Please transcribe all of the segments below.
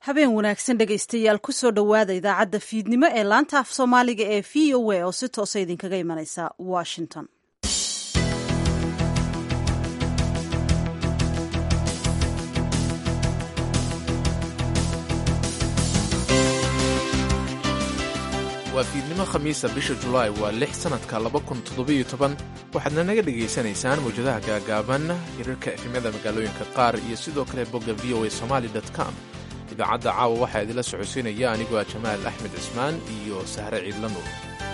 habeen wanaagsan dhegaystayaal kusoo dhowaada idaacadda fiidnimo ee laanta af soomaaliga ee v o a oo si toosa idinkaga imanaysa washington waa fiidnimo khamiisa bisha julaay waa lix sannadka laba kun toddobiyo toban waxaadna naga dhegaysanaysaan mawjadaha gaagaaban hirarka efemyada magaalooyinka qaar iyo sidoo kale bogga v o a somaali com idaacadda caawa waxaa idinla socodsiinaya anigoo ah jamaal axmed cismaan iyo sahre ciidla nuur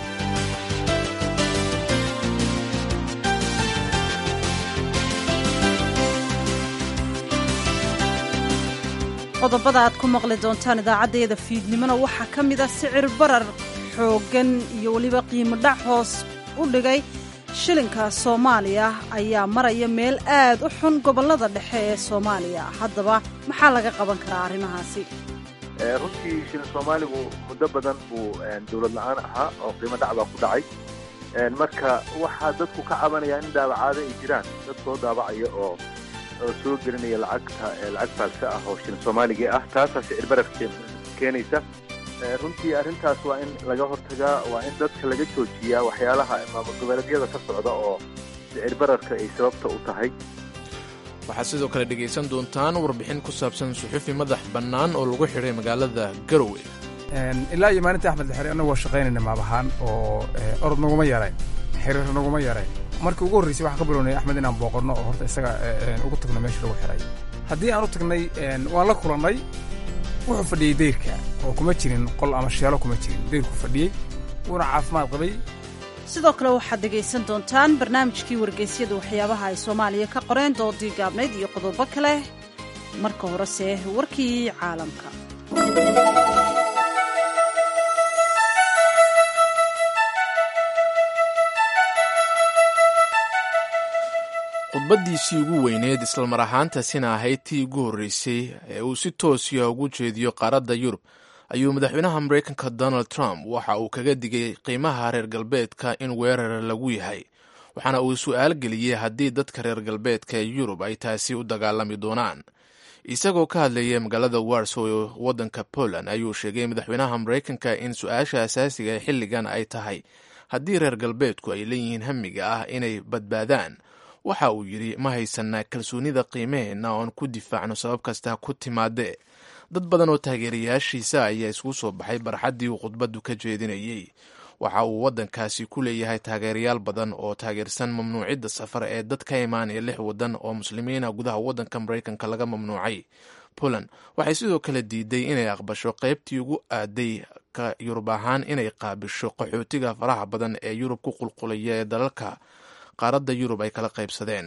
qodobada aad ku maqli doontaan idaacaddayada fiidnimona waxaa ka mid a sicir barar xooggan iyo weliba qiimo dhac hoos u dhigay shilinka soomaaliya ayaa maraya meel aad u xun gobollada dhexe ee soomaaliya haddaba maxaa laga qaban karaa arrimahaasi runtii shilin soomaaligu muddo badan buu dowlad la-aan ahaa oo qiimo dhac baa ku dhacay marka waxaa dadku ka cabanaya in daabacaado ay jiraan dad soo daabacaya oo oo soo gelinaya lacagta lacag faalse ah oo shilin soomaaligii ah taasaa sicir barar keenaysa runtii arrintaas waa in laga hortagaa waa in dadka laga joojiyaa waxyaalaha maamul goboleedyada ka socda oo sicir bararka ay sababta u tahay waxaad sidoo kale dhegaysan doontaan warbixin ku saabsan suxufi madax bannaan oo lagu xidhay magaalada garowe ilaa iyo maalinta axmed lixiri annagoo shaqaynayna maabahaan oo orod naguma yarayn xiriir naguma yarayn markii ugu horraysay waxaan ka bilownay axmed inaan booqanno oo horta isaga ugu tagno meesha lagu xidhay haddii aan u tagnay waan la kulannay wuxuu fadhiyey dayrka oo kuma jirin qol ama sheelo kuma jirin dayrku fadhiyey wuuna caafimaad qabay sidoo kale waxaad dhegaysan doontaan barnaamijkii wargeysyada waxyaabaha ay soomaaliya ka qoreen doodii gaabnayd iyo qodobo kale marka horese warkii caalamka khudbaddiisii ugu weyneed islamar ahaantaasina ahayd tii ugu horreysay ee uu si toosiya ugu jeediyo qaaradda yurub ayuu madaxweynaha maraykanka donald trump waxa uu kaga digay qiimaha reer galbeedka in weerar lagu yahay waxaana uu su'aal geliyey haddii dadka reer galbeedka ee yurub ay taasi u dagaalami doonaan isagoo ka hadlayay magaalada warsow ee waddanka poland ayuu sheegay madaxweynaha maraykanka in su-aasha asaasiga ee xilligan ay tahay haddii reer galbeedku ay leeyihiin hamiga ah inay badbaadaan waxa uu yidhi ma haysanaa kalsoonida qiimaheenna oon ku difaacno sabab kasta ku timaadee dad badan oo taageerayaashiisa ayaa isugu soo baxay barxaddii uu khudbaddu ka jeedinayey waxa uu waddankaasi ku leeyahay taageerayaal badan oo taageersan mamnuucidda safar ee dad ka imaanaya lix waddan oo muslimiina gudaha waddanka maraykanka laga mamnuucay poland waxay sidoo kale diiday inay aqbasho qaybtii ugu aaday ka yurub ahaan inay qaabisho qaxootiga faraha badan ee yurub ku qulqulaya ee dalalka qaaradda yurub ay kala qaybsadeen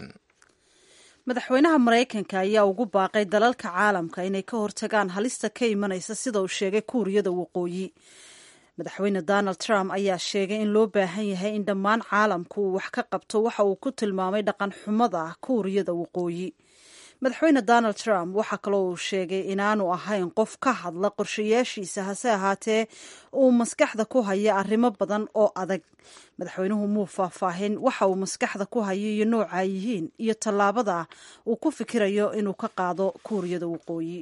madaxweynaha maraykanka ayaa ugu baaqay dalalka caalamka inay ka hortagaan halista ka imanaysa sida uu sheegay kuuriyada waqooyi madaxweyne donald trump ayaa sheegay in loo baahan yahay in dhammaan caalamku uu wax ka qabto waxa uu ku tilmaamay dhaqan xumada kuuriyada waqooyi madaxweyne donald trump waxaa kaloo uu sheegay inaanu ahayn qof ka hadla qorshayaashiisa hase ahaatee uu maskaxda ku haya arrimo badan oo adag madaxweynuhu muu faahfaahin waxa uu maskaxda ku hayo iyo nooca yihiin iyo tallaabada uu ku fikirayo inuu ka qaado kuuriyada waqooyi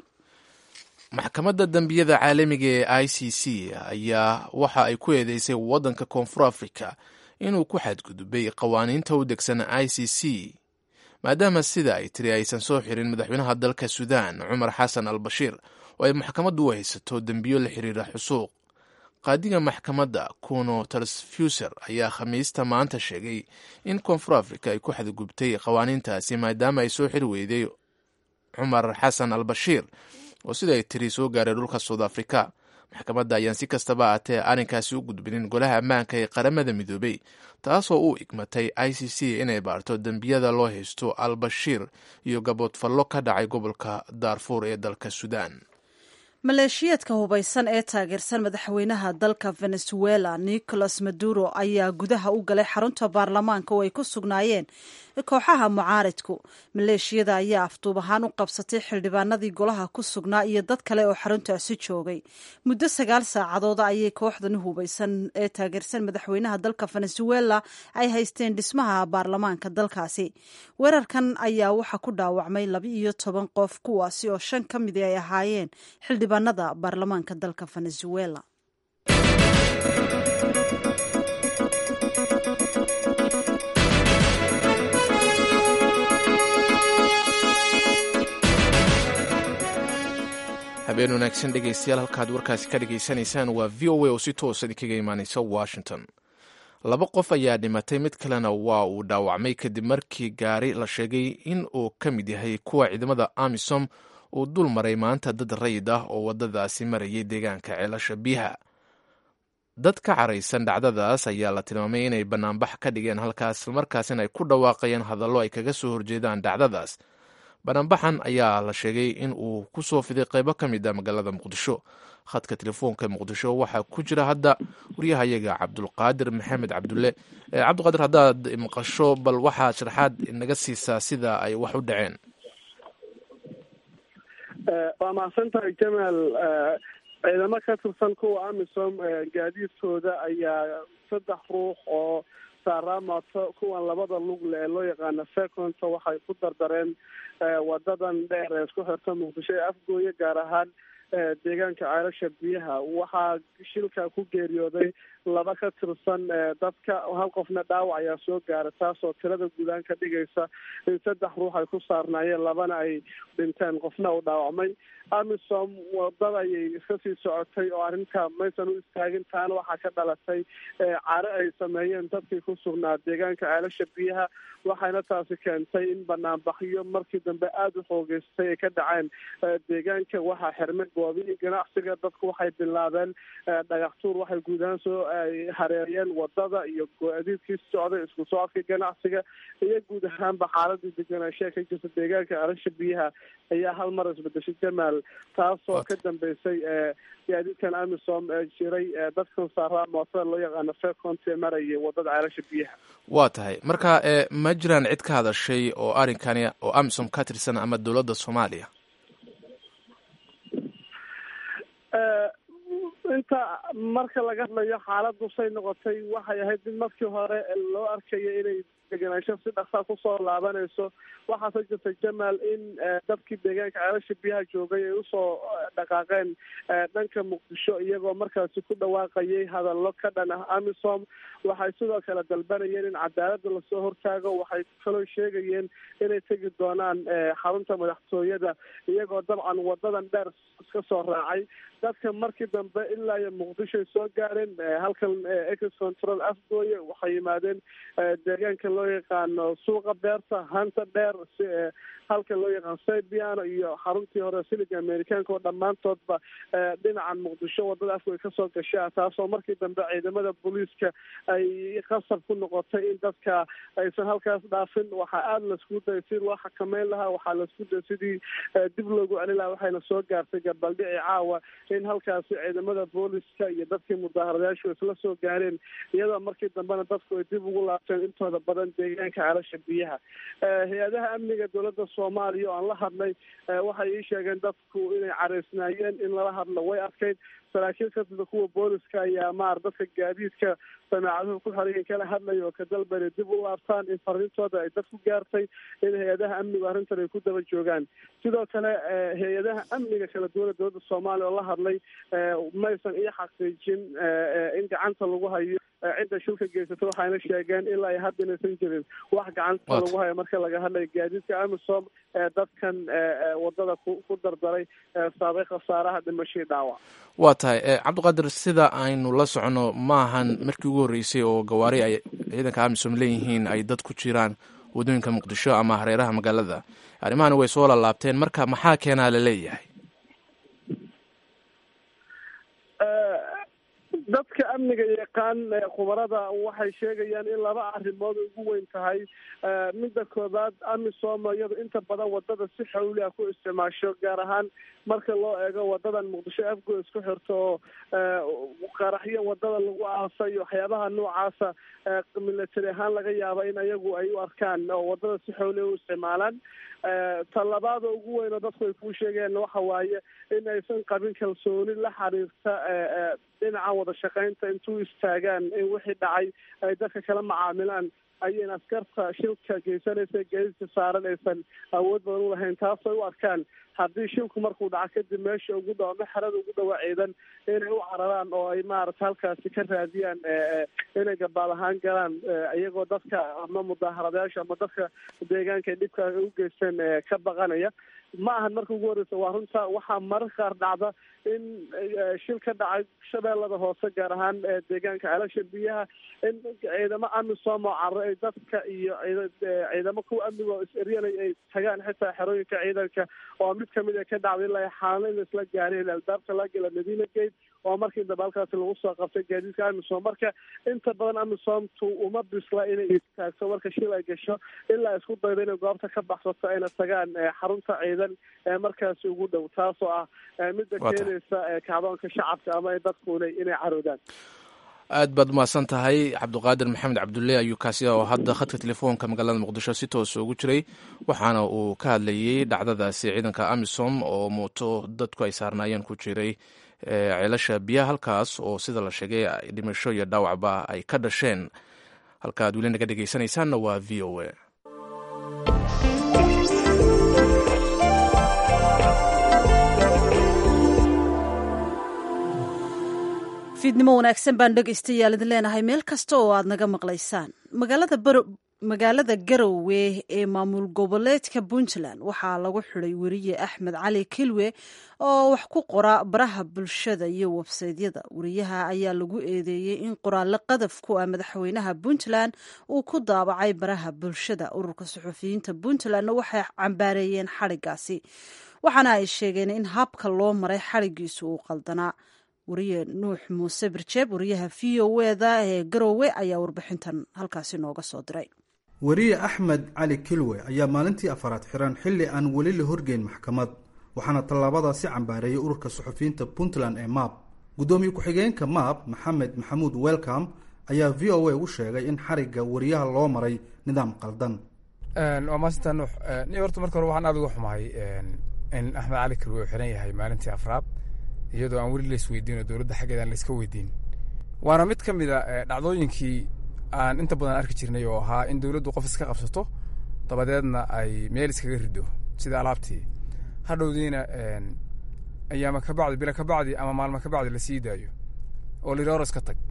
maxkamadda dembiyada caalamiga ee i c c ayaa waxa ay ku eedeysay waddanka koonfur africa inuu ku xadgudubay qawaaniinta u degsan i c c maadaama sida ay tiri aysan soo xirin madaxweynaha dalka suudaan cumar xasan al bashiir oo ay maxkamaddu u haysato dembiyo la xiriira xusuuq qaadiga maxkamadda kuno talsfuser ayaa khamiista maanta sheegay in koonfur africa ay ku xadgubtay qawaaniintaasi maadaama ay soo xiri weyday cumar xasan al bashiir oo sida ay tiri soo gaaray dhulka soud africa maxkamadda ayaan si kastaba aatee arrinkaasi u gudbinin golaha ammaanka ee qaramada midoobey taasoo u igmatay i c c inay baarto dembiyada loo haysto al bashiir iyo gaboodfallo ka dhacay gobolka daarfuur ee dalka suudaan maleeshiyaedka hubaysan ee taageersan madaxweynaha dalka venezuela nicolas maduro ayaa gudaha u galay xarunta baarlamaanka oo ay ku sugnaayeen kooxaha mucaaridku maleeshiyada ayaa afduub ahaan u qabsatay xildhibaanadii golaha ku sugnaa iyo dad kale oo xaruntaasi joogay muddo sagaal saacadooda ayay kooxdan hubaysan ee taageersan madaxweynaha dalka venezuela ay haysteen dhismaha baarlamaanka dalkaasi weerarkan ayaa waxaa ku dhaawacmay laba iyo toban qof kuwaasi oo shan ka midi ay ahaayeen xildhibaanada baarlamaanka dalka venezuela habeen wanaagsan dhegaystayaal halkaad warkaasi ka dhegaysanaysaan waa v o a oo si toosa idinkaga imaanaysa washington laba qof ayaa dhimatay mid kalena waa uu dhaawacmay kadib markii gaari la sheegay in uu ka mid yahay kuwa ciidamada amisom uu dul maray maanta dad rayid ah oo waddadaasi marayay deegaanka ceelasha biyaha dad ka caraysan dhacdadaas ayaa la tilmaamay inay bannaanbax ka dhigeen halkaas islamarkaasina ay ku dhawaaqayeen hadallo ay kaga soo horjeedaan dhacdadaas banaanbaxan ayaa la sheegay in uu ku soo fiday qaybo ka mid a magaalada muqdisho khadka telefoonka muqdisho waxaa ku jira hadda waryahayaga cabdulqaadir maxamed cabdulle cabdiqaadir haddaad maqasho bal waxaad sharaxaad naga siisaa sida ay wax u dhaceen waa mahadsantahay jamaal ciidamo ka tirsan kuwa amisom gaadiidkooda ayaa saddex ruux oo saaraamato kuwan labada lugle ee loo yaqaano seconta waxay ku dardareen wadadan dheer ee isku xirta muqdisho ee afgooye gaar ahaan deegaanka ceelasha biyaha waxaa shilka ku geeriyooday laba ka tirsan dadka hal qofna dhaawac ayaa soo gaara taasoo tirada guudaan ka dhigaysa in saddex ruux ay ku saarnaayeen labana ay dhinteen qofna uu dhaawacmay amisom wadada ayay iska sii socotay oo arrinta maysan u istaagin taana waxaa ka dhalatay care ay sameeyeen dadkii ku sugnaa deegaanka ceelasha biyaha waxayna taasi keentay in banaanbaxyo markii dambe aada u xoogeystay ay ka dhaceen deegaanka waxaa xirmay goobihii ganacsiga dadku waxay bilaabeen dhagaxtuur waxay guudahaan soo hareeriyeen wadada iyo go-adiidkii socday isku socodkii ganacsiga iyo guud ahaanba xaaladii deganaanshaha ka jirta deegaanka ceelasha biyaha ayaa hal mar isbedeshay jamaal taasoo ka dambeysay gaadiidkan amisom ee jiray dadkan saaraa mootada loo yaqaano fecont ee marayay wadada ceelasha biyaha waa tahay marka ma jiraan cid ka hadashay oo arrinkani oo amisom ka tirsan ama dowladda soomaaliya inta marka laga hadlayo xaaladdu say noqotay waxay ahayd mid markii hore loo arkayo inay deganaansho si dhaksaa kusoo laabanayso waxaase jirta jamaal in dadkii deegaanka ceelasha biyaha joogay ay usoo dhaqaaqeen dhanka muqdisho iyagoo markaasi ku dhawaaqayay hadallo ka dhan ah amisom waxay sidoo kale dalbanayeen in cadaaladda lasoo hortaago waxay kaloo sheegayeen inay tegi doonaan xarunta madaxtooyada iyagoo dabcan wadadan dheer iska soo raacay dadka markii dambe ilaa iyo muqdishoay soo gaareen halkan ex control afgooye waxay yimaadeen deegaanka loo yaqaano suuqa beerta hanta dheer halka loo yaqaano saybiano iyo xaruntii hore siliga amerikaanka oo dhammaantoodba dhinacan muqdisho wadada afgooye kasoo gashaa taasoo markii dambe ciidamada booliiska ay qasab ku noqotay in dadka aysan halkaas dhaafin waxaa aada laisku dayay si loo xakameyn lahaa waxaa laisku dayay sidii dib loogu celin lahaa waxayna soo gaartay gabaldhici caawa in halkaasi ciidamada booliska iyo dadkii mudaharadayaashu isla soo gaareen iyadoo markii dambena dadku ay dib ugu laabteen intooda badan deegaanka ceelasha biyaha hay-adaha amniga dowladda soomaaliya oo aan la hadlay waxay ii sheegeen dadku inay caraysnaayeen in lala hadlo way adkayd saraakiil ka tirda kuwa booliska ayaa maar dadka gaadiidka samaacaduhu ku xorayay kala hadlaya oo ka dalbanay dib u laabtaan in fariintooda ay dad ku gaartay in hay-adaha amnigu arrintan ay ku daba joogaan sidoo kale hay-adaha amniga kala duwana dowladda soomaaliya oo la hadlay maysan iyo xaqiijin in gacanta lagu hayo cidda shilka geysata waxayna sheegeen ilaa ay hadda inaysan jirin wax gacanta lagu hayo marka laga hadlayo gaadiidka amisom ee dadkan wadada ku dardaray saabay khasaaraha dhimashii dhaawac waa tahay cabdiqaadir sida aynu la socono maahan markii ugu horreysay oo gawaari ay ciidanka amisom leeyihiin ay dad ku jiraan waddooyinka muqdisho ama hareeraha magaalada arrimahani way soo lalaabteen marka maxaa keenaa la leeyahay dadka amniga yaqaan khubarada waxay sheegayaan in laba arrimood ugu weyn tahay midda koobaad amisom iyadu inta badan wadada si xawli ah ku isticmaasho gaar ahaan marka loo eego wadadan muqdisho afgo isku xirto oo qaraxyo wadada lagu aasay waxyaabaha noocaasa military ahaan laga yaaba in ayagu ay u arkaan oo wadada si xawli u isticmaalaan talabaada ugu weyn oo dadku ay kuu sheegeen waxa waaye in aysan qabin kalsooni la xiriirta dhinaca wada shaqeynta intuu istaagaan in wixii dhacay ay dadka kala macaamilaan ayayna askarta shilka geysanaysa geedista saaran aysan awood badan u lahayn taasay u arkaan haddii shilku markuu dhaco kadib meesha ugu dhaw ama xerada ugu dhawa ciidan inay u cararaan oo ay maarata halkaasi ka raadiyaan inay gabaal ahaan galaan iyagoo dadka ama mudaharadayaasha ama dadka deegaanka ay dhibka u geysteen ka baqanaya ma ahan marka ugu horeysa waa runta waxaa mararka qaar dhacda in shil ka dhacay shabeellada hoose gaar ahaan deegaanka ceelasha biyaha in ciidamo amisom oo carro ay dadka iyo ciidamo kuwa amniga oo is-eryanay ay tagaan xitaa xerooyinka ciidanka oo mid kamid a ka dhacday ilaa xaalana in laisla gaareen albaabka laga gela madiina gate oo markii dambe halkaasi lagu soo qabtay gaadiidka amisom marka inta badan amisomtu uma bisla inay istaagto marka shil ay gasho ilaa isku daydo inay goobta ka baxsato ayna tagaan xarunta ciidan ee markaasi ugu dhow taasoo ah midda keenaysa kacdoonka shacabka ama dadkuna inay caroodaan aad baad umahadsan tahay cabdiqaadir maxamed cabdulle ayuu kaasi oo hadda khadka telefoonka magaalada muqdisho si toosa ugu jiray waxaana uu ka hadlayey dhacdadaasi ciidanka amisom oo mooto dadku ay saarnaayeen ku jiray ceelasha biyaha halkaas oo sida la sheegay dhimasho iyo dhaawacba ay ka dhasheen halka ad weli naga dhegeysanaysaanna waa v o a fiidnimo wanaagsan baan dhegaystayaal idin leenahay meel kasta oo aad naga maqlaysaan magaalada magaalada garowe ee maamul goboleedka puntland waxaa lagu xiday weriye axmed cali kilwe oo wax ku qora baraha bulshada iyo websaydyada weriyaha ayaa lagu eedeeyey in qoraallo qadaf ku ah madaxweynaha puntland uu ku daabacay baraha bulshada ururka suxufiyiinta puntlandna waxay cambaareeyeen xadhigaasi waxaana ay sheegeen in habka loo maray xadhigiisu uu qaldanaa wariye nuux muuse birjeeb wariyaha v o eda ee garowe ayaa warbixintan halkaasi nooga soo diray weriye axmed cali kilwe ayaa maalintii afaraad xiran xilli aan weli la horgeyn maxkamad waxaana tallaabadaasi cambaareeyay ururka suxufiyiinta puntland ee maab guddoomiye ku-xigeenka maab maxamed maxamuud welcom ayaa v o a u sheegay in xarigga wariyaha loo maray nidaam qaldan waa maasanta nuux ni horta marka hore waxaan aada uga xumahay in axmed cali kilwe uu xiran yahay maalintii afraad iyadoo aan weli lays weydiin oo dowladda xaggeeda aan layska weydiin waana mid ka mid a dhacdooyinkii aan inta badan arki jirnay oo ahaa in dowladdu qof iska qabsato dabadeedna ay meel iskaga rido sida alaabtii hadhowdiina ayaama ka bacdi bila ka bacdi ama maalmo ka bacdi lasii daayo oo layidhi hor iska tag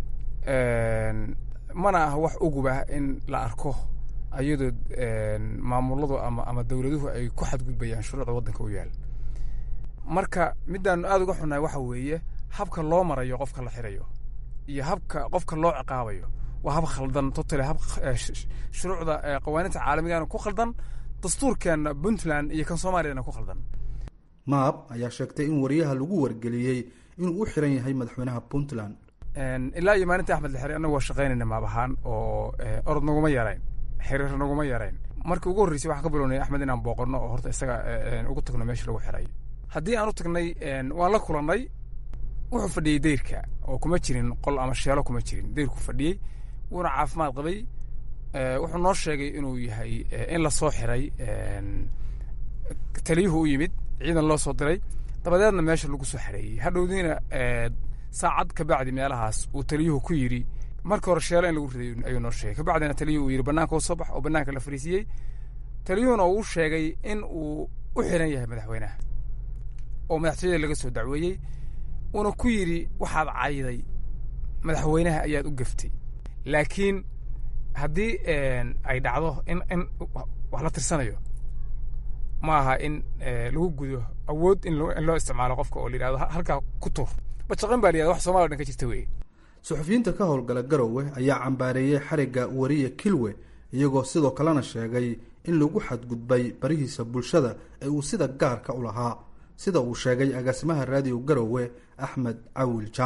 mana ah wax ugubah in la arko iyadoo maamuladu ama ama dowladuhu ay ku xadgudbayaan shuruucda waddanka u yaal marka middaanu aada uga xunnahay waxa weeye habka loo marayo qofka la xirayo iyo habka qofka loo ciqaabayo waa hab khaldan totally hab shuruucda qawaaninta caalamigaana ku khaldan dastuurkeenna puntland iyo kan soomaaliyana ku khaldan maab ayaa sheegtay in wariyaha lagu wargeliyey inuu u xiran yahay madaxweynaha puntland ilaa iyo maalintii axmed la xiray annagu waa shaqaynayna maab ahaan oo orod naguma yarayn xiriir naguma yarayn markii ugu horreysay waxaan ka bilownay axmed inaan booqanno oo horta isaga ugu tagno meesha lagu xiray haddii aan u tagnay waan la kulannay wuxuu fadhiyey dayrka oo kuma jirin qol ama sheelo kuma jirin dayrku fadhiyey wuuna caafimaad qabay wuxuu noo sheegay inuu yahay in la soo xiray taliyuhu u yimid ciidan loo soo diray dabadeedna meesha lagu soo xareeyey hadhowdiina saacad ka bacdi meelahaas uu taliyuhu ku yidhi marka hore sheelo in lagu riday ayuu noo sheegay kabacdina taliyuhu uu yidhi bannaanka u soo bax oo bannaanka la fariisiiyey taliyuhuna uu sheegay in uu u xiran yahay madaxweynaha oo madaxtooyada laga soo dacweeyey uuna ku yidhi waxaad cayday madaxweynaha ayaad u gaftay laakiin haddii ay dhacdo in in wax la tirsanayo ma aha in lagu gudo awood in loo isticmaalo qofka oo la yidhahdo halkaa ku tur bashaqan baa la yihahda wax somaliya dhan ka jirta weye suxufiyiinta ka howlgala garowe ayaa cambaareeyey xarigga wariye kilwe iyagoo sidoo kalena sheegay in lagu xadgudbay barihiisa bulshada ee uu sida gaarka u lahaa sida uu sheegay agaasimaha raadiyo garowe axmed cawil jaamac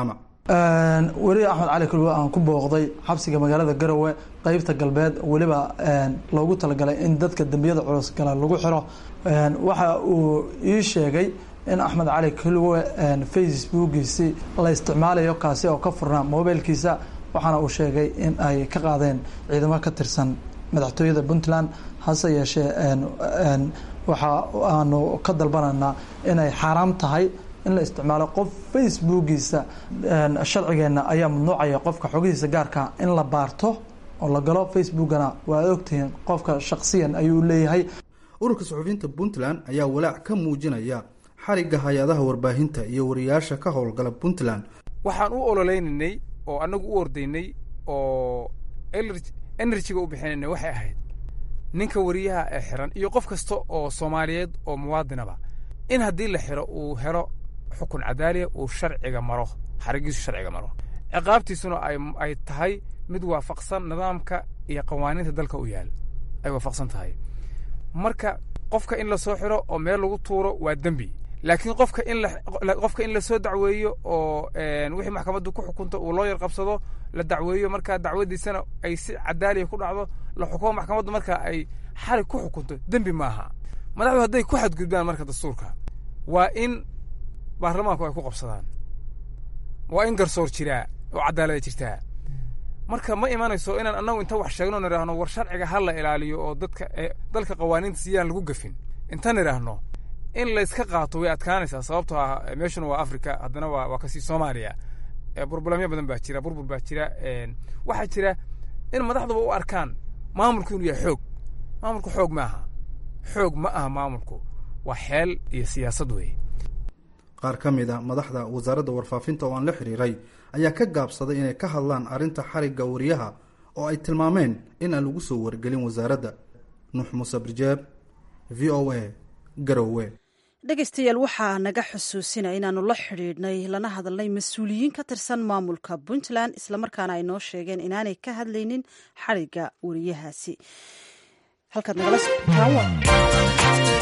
weli axmed cali kulwe aan ku booqday xabsiga magaalada garowe qeybta galbeed weliba loogu talagalay in dadka dembiyada culus gala lagu xiro waxa uu ii sheegay in axmed cali kulwe facebookiisi la isticmaalayo kaasi oo ka furnaa mobilkiisa waxaana uu sheegay in ay ka qaadeen ciidamo ka tirsan madaxtooyada puntland hase yeeshee waxa aanu ka dalbanaynaa inay xaaraam tahay in la isticmaalo qof facebookiisa sharcigeenna ayaa mamnuucaya qofka xogihiisa gaarka in la baarto oo la galo facebookana waa ogtihiin qofka shaksiyan ayuu leeyahay ururka suxufiyiinta puntland ayaa walaac ka muujinaya xarigga hay-adaha warbaahinta iyo wariyaasha ka howlgala puntland waxaan u ololeynaynay oo annagu u ordaynay oo enerjiga u bixinaynay waxay ahayd ninka wariyaha ee xiran iyo qof kasta oo soomaaliyeed oo muwaadinaba in haddii la xiro uu helo xukun cadaaliya uu sharciga maro xarigiisu sharciga maro ciqaabtiisuna ay tahay mid waafaqsan nidaamka iyo qawaaniinta dalka u yaal ay waafaqsan tahay marka qofka in lasoo xiro oo meel lagu tuuro waa dembi laakiin qofka in qofka in lasoo dacweeyo oo wixii maxkamaddu ku xukunto uu loo yar qabsado la dacweeyo markaa dacwadiisana ay si cadaaliya ku dhacdo la xukumo maxkamaddu marka ay xarig ku xukunto dembi maaha madaxdu hadday ku xadgudbaan marka dastuurka waa in baarlamaanku ay ku qabsadaan waa in garsoor jiraa oo cadaalada jirtaa marka ma imanayso inaan annagu inta wax sheegno nidhaahno war sharciga ha la ilaaliyo oo dadka dalka qawaaniinta siyaan lagu gafin inta nidhaahno in layska qaato way adkaanaysaa sababtoo ah meeshuna waa africa haddana waa waa kasii soomaaliya burbulamyo badan baa jira burbur baa jira waxaa jira in madaxduba u arkaan maamulku inuu yahay xoog maamulku xoog maaha xoog ma aha maamulku waa xeel iyo siyaasad weeye qaar ka mid a madaxda wasaaradda warfaafinta oo aan la xiriiray ayaa ka gaabsaday inay ka hadlaan arrinta xarigga wariyaha oo ay tilmaameen in aan lagu soo wargelin wasaaradda nuux muuse birjeeb v o a garowe dhegaystayaal waxaa naga xusuusinaya inaanu la xidhiidhnay lana hadalnay mas-uuliyiin ka tirsan maamulka puntland islamarkaana ay noo sheegeen inaanay ka hadlaynin xarigga wariyahaasi halkaad nagala socotaan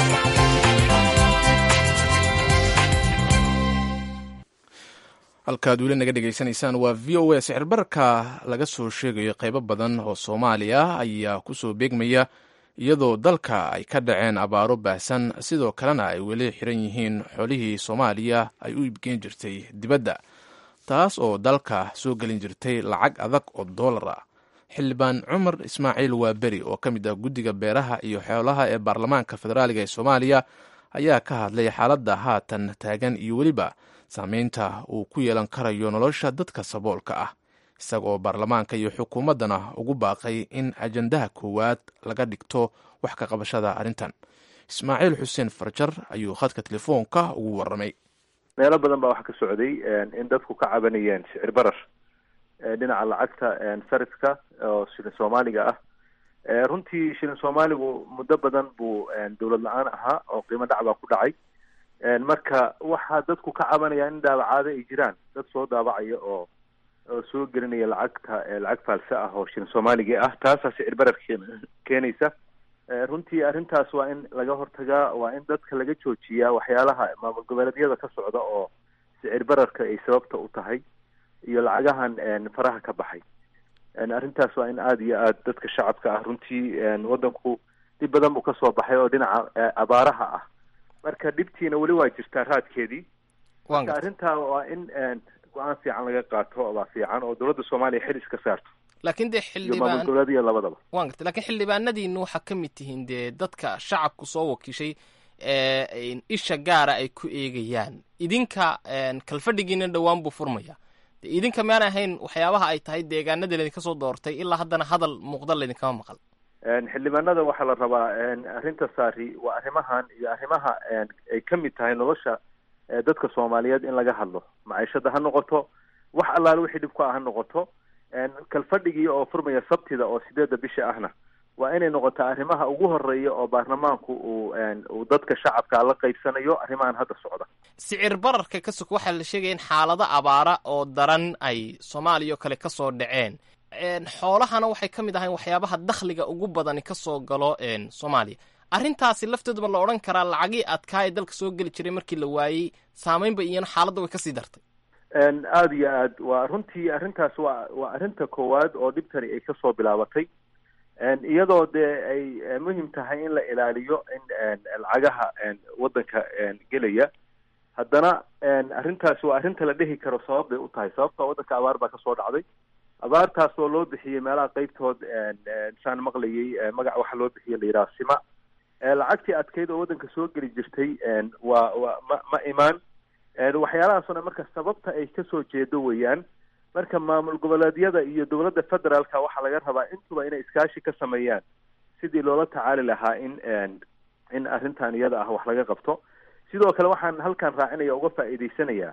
halkaad weli naga dhegaysanaysaan waa v o a sixirbararka laga soo sheegayo qaybo badan oo soomaaliya ayaa kusoo beegmaya iyadoo dalka ay ka dhaceen abaaro baahsan sidoo kalena ay weli xiran yihiin xolihii soomaaliya ay u iibgeen jirtay dibadda taas oo dalka soo gelin jirtay lacag adag oo doolar ah xildhibaan cumar ismaaciil waaberi oo ka mid ah guddiga beeraha iyo xoolaha ee baarlamaanka federaaliga ee soomaaliya ayaa ka hadlay xaaladda haatan taagan iyo weliba saameynta uu ku yeelan karayo nolosha dadka saboolka ah isagoo baarlamaanka iyo xukuumaddana ugu baaqay in ajandaha koowaad laga dhigto wax ka qabashada arrintan ismaaciil xuseen farjar ayuu khadka telefoonka ugu warramay meelo badan baa waxa ka socday in dadku ka cabanayeen sicir barar dhinaca lacagta sarifka oo shilin soomaaliga ah runtii shilin soomaaligu muddo badan buu dowlad la-aan ahaa oo qiimo dhac baa ku dhacay marka waxaa dadku ka cabanaya in daabacaado ay jiraan dad soo daabacaya oo oo soo gelinaya lacagta lacag faalse ah oo shilin soomaaliga ah taasaa sicir barar keenaysa runtii arrintaas waa in laga hortagaa waa in dadka laga joojiyaa waxyaalaha maamul goboleedyada ka socda oo sicir bararka ay sababta u tahay iyo lacagahan faraha ka baxay arrintaas waa in aada iyo aada dadka shacabka ah runtii waddanku dhib badan buu kasoo baxay oo dhinaca abaaraha ah marka dhibtiina weli waa jirtaa raadkeedii marka arrintaa waa in go-aan fiican laga qaato baa fiican oo dowladda soomaaliya xil iska saarto laakiin dee iyo maamul xildhibaan goboleedyada labadaba waan gartay laakiin xildhibaanadiinu waxaa ka mid tihiin dee dadka shacabku soo wakiishay ee isha gaara ay ku eegayaan idinka kalfadhigiina dhowaan buu furmaya de idinka maan ahayn waxyaabaha ay tahay deegaanada laydinka soo doortay ilaa haddana hadal muuqda laydinkama maqal xildhibaanada waxaa la rabaa arrinta saari waa arrimahan iyo arrimaha ay ka mid tahay nolosha dadka soomaaliyeed in laga hadlo maciishada ha noqoto wax allaale wixii dhib ku ah ha noqoto kalfadhigii oo furmaya sabtida oo sideedda bisha ahna waa inay noqotaa arrimaha ugu horeeya oo baarlamaanku uu uu dadka shacabka la qaybsanayo arrimahan hadda socda sicir bararka ka sog waxaa la sheegaya in xaalado abaara oo daran ay soomaaliya oo kale ka soo dhaceen xoolahana waxay ka mid ahayn waxyaabaha dakhliga ugu badani ka soo galo soomaaliya arrintaasi lafteeduba la odhan karaa lacagii adkaa ee dalka soo geli jiray markii la waayey saameynba iyana xaaladda way kasii dartay aada iyo aad waa runtii arrintaas waa waa arrinta koowaad oo dhibtani ay kasoo bilaabatay iyadoo dee ay muhim tahay in la ilaaliyo in lacagaha waddanka gelaya haddana arrintaasi waa arrinta la dhihi karo sabab bay u tahay sababta waddanka abaar baa kasoo dhacday abaartaas oo loo bixiyey meelaha qeybtood saan maqlayay magac waxa loo bixiyey la yidhaha sima lacagtii adkeyd oo waddanka soo geli jirtay waa waa ma ma imaan waxyaalahaasoo dhan marka sababta ay kasoo jeedo weeyaan marka maamul goboleedyada iyo dowladda federaalka waxaa laga rabaa intuba inay iskaashi ka sameeyaan sidii loola tacaali lahaa in in arrintan iyada ah wax laga qabto sidoo kale waxaan halkan raacinaya uga faa'iidaysanayaa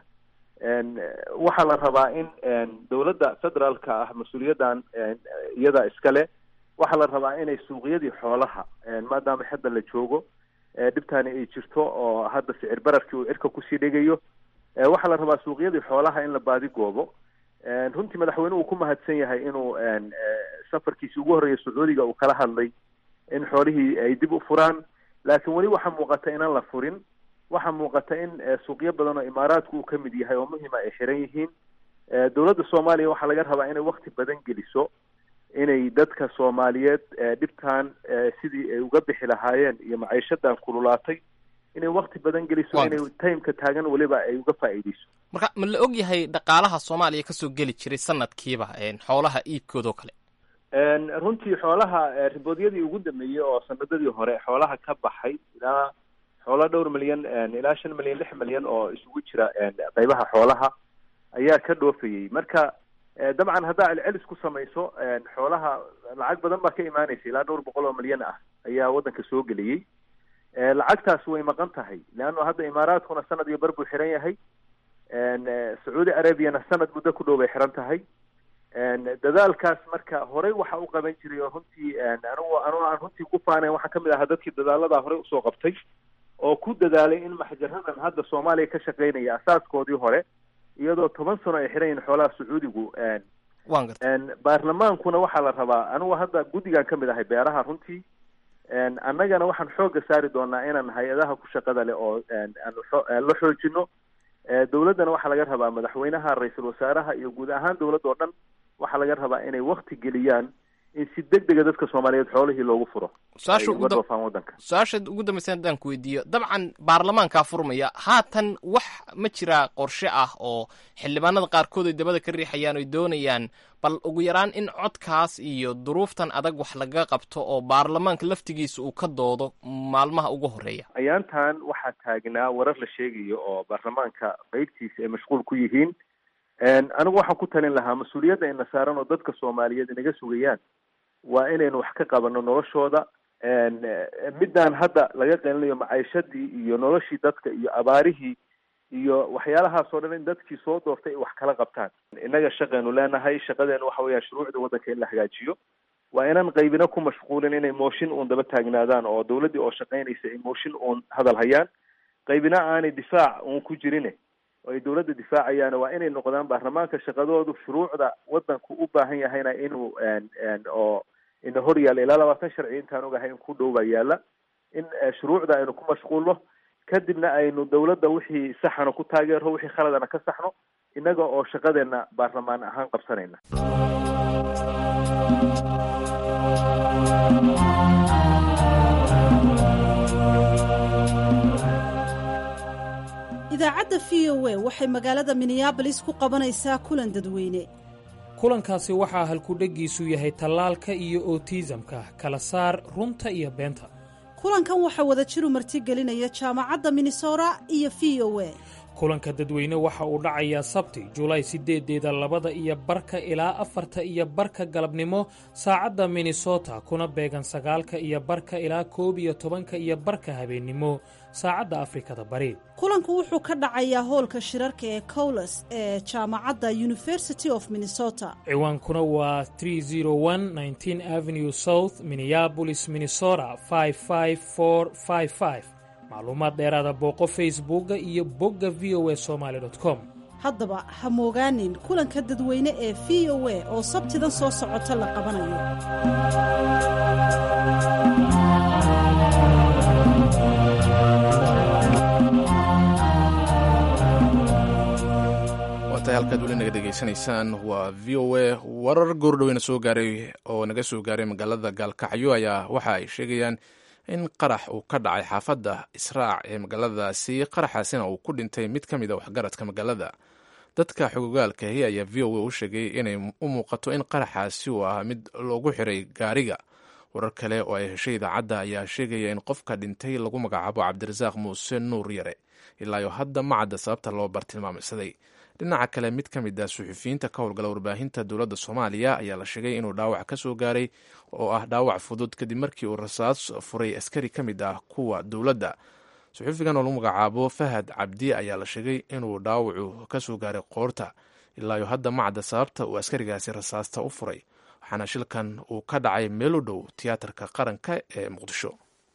waxaa la rabaa in dowladda federaalka ah mas-uuliyaddan iyada iskale waxaa la rabaa inay suuqyadii xoolaha maadaama hadda la joogo dhibtaani ay jirto oo hadda sicir bararkii uu cirka kusii dhegayo waxaa la rabaa suuqyadii xoolaha in la baadigoobo runtii madaxweynuhu uu ku mahadsan yahay inuu safarkiisii ugu horreeya sacuudiga uu kala hadlay in xoolihii ay dib u furaan laakiin weli waxaa muuqata inaan la furin waxaa muuqata in suuqyo badan oo imaaraadku uu ka mid yahay oo muhima ay xiran yihiin dowladda soomaaliya waxaa laga rabaa inay wakti badan geliso inay dadka soomaaliyeed dhibtan sidii ay uga bixi lahaayeen iyo maciishadan kululaatay inay wakti badan geliso inay timeka taagan weliba ay uga faa'iideyso marka ma la og yahay dhaqaalaha soomaaliya kasoo geli jiray sanadkiiba xoolaha iibkoodao kale runtii xoolaha riboodyadii ugu dambeeyey oo sanadadii hore xoolaha ka baxay ilaa xoolo dhowr milyan ilaa shan milyan lix milyan oo isugu jira qeybaha xoolaha ayaa ka dhoofayey marka dabcan haddaa celcelis ku samayso xoolaha lacag badan baa ka imaanaysa ilaa dhowr boqol oo milyan ah ayaa waddanka soo geliyey lacagtaas way maqan tahay leanno hadda imaaraadkuna sanad iyo bar buu xiran yahay sacuudi arabiana sanad muddo ku dhow bay xiran tahay dadaalkaas marka horey waxa u qaban jiray oo runtii anugu anugu aan runtii ku faanayn waxaa kamid ahaa dadkii dadaaladaa horey usoo qabtay oo ku dadaalay in maxjaradan hadda soomaaliya ka shaqeynaya asaaskoodii hore iyadoo toban sano ay xiran yihin xoolaha sacuudigu baarlamaankuna waxaa la rabaa anugu hadda guddigan ka mid ahay beeraha runtii annagana waxaan xoogga saari doonaa inaan hay-adaha ku shaqada leh oo la xoojino dowladdana waxaa laga rabaa madaxweynaha ra-iisul wasaaraha iyo guud ahaan dowladda oo dhan waxaa laga rabaa inay wakti geliyaan in si deg dega dadka soomaaliyeed xoolihii loogu furo uga dhoofaan waddanka su-aasha ugu dambaysa haddaan ku weydiiyo dabcan baarlamaankaa furmaya haatan wax ma jiraa qorshe ah oo xildhibaanada qaarkood ay dabada ka riixayaan oy doonayaan bal ugu yaraan in codkaas iyo duruuftan adag wax laga qabto oo baarlamaanka laftigiisa uu ka doodo maalmaha ugu horeeya ayaantan waxaa taagnaa warar la sheegayo oo baarlamaanka qeybtiisa ay mashquul ku yihiin anigu waxaan ku talin lahaa mas-uuliyadda ina saaran oo dadka soomaaliyeed inaga sugayaan waa inaynu wax ka qabano noloshooda midaan hadda laga qelinayo maciishadii iyo noloshii dadka iyo abaarihii iyo waxyaalahaasoo dhan in dadkii soo doortay ay wax kala qabtaan innaga shaqaynu leenahay shaqadeenu waxa weeya shuruucda waddanka in la hagaajiyo waa inaan qaybina ku mashquulin inay mooshin uun daba taagnaadaan oo dawladdii oo shaqaynaysa ay mooshin uun hadal hayaan qaybina aanay difaac uun ku jirine oo ay dawladda difaacayaan waa inay noqdaan baarlamaanka shaqadoodu shuruucda waddanku u baahan yahayna inuu oo ina hor yaalla ilaa labaatan sharci intaan ogahay in ku dhow baa yaalla in shuruucda aynu ku mashquulno kadibna aynu dawladda wixii saxana ku taageero wixii khaladana ka saxno innaga oo shaqadeena baarlamaan ahaan qabsanayna idaacadda v o a waxay magaalada minneabolis ku qabanaysaa kulan dadweyne kulankaasi waxaa halkudheggiisu yahay tallaalka iyo otiisamka kala saar runta iyo beenta kulankan waxaa wada jiru martigelinaya jaamacadda minnesota iyo v o a kulanka dadweyne waxa uu dhacayaa sabti julaay siddeedeeda labada iyo barka ilaa afarta iyo barka galabnimo saacadda minnesota kuna beegan sagaalka iyo barka ilaa koob iyo tobanka iyo barka habeennimo saacadda afrikada bari kulanku wuxuu ka dhacayaa hoolka shirarka ee cowles ee jaamacadda university of minnesota ciwaankuna waa avenue south minneabolis minnesota macluumaad dheeraada booqo facebooka iyo bogga v o a somaali com haddaba ha moogaanin kulanka dadweyne ee v o a oo sabtidan soo socota la qabanayo degeysanaysaan waa v o a warar goordhoweyna soo gaaray oo naga soo gaaray magaalada gaalkacyo ayaa waxa ay sheegayaan in qarax uu ka dhacay xaafadda israac ee magaaladaasi qaraxaasina uu ku dhintay mid ka mid a waxgaradka magaalada dadka xogogaalkahi ayaa v o a u sheegay inay u muuqato in qaraxaasi uu ah mid loogu xiray gaariga warar kale oo ay heshay idaacadda ayaa sheegaya in qofka dhintay lagu magacaabo cabdirasaaq muuse nuur yare ilaayo hadda ma cadda sababta loo bartilmaameysaday dhinaca kale mid ka mid ah suxufiyiinta ka howlgala warbaahinta dowladda soomaaliya ayaa la sheegay inuu dhaawac ka soo gaaray oo ah dhaawac fudud kadib markii uu rasaas furay askari ka mid ah kuwa dowladda suxufigan oo lagu magacaabo fahad cabdi ayaa la sheegay inuu dhaawacu ka soo gaaray qoorta ilaayo hadda ma cadda sababta uu askarigaasi rasaasta u furay waxaana shilkan uu ka dhacay meel u dhow tiyaatarka qaranka ee muqdisho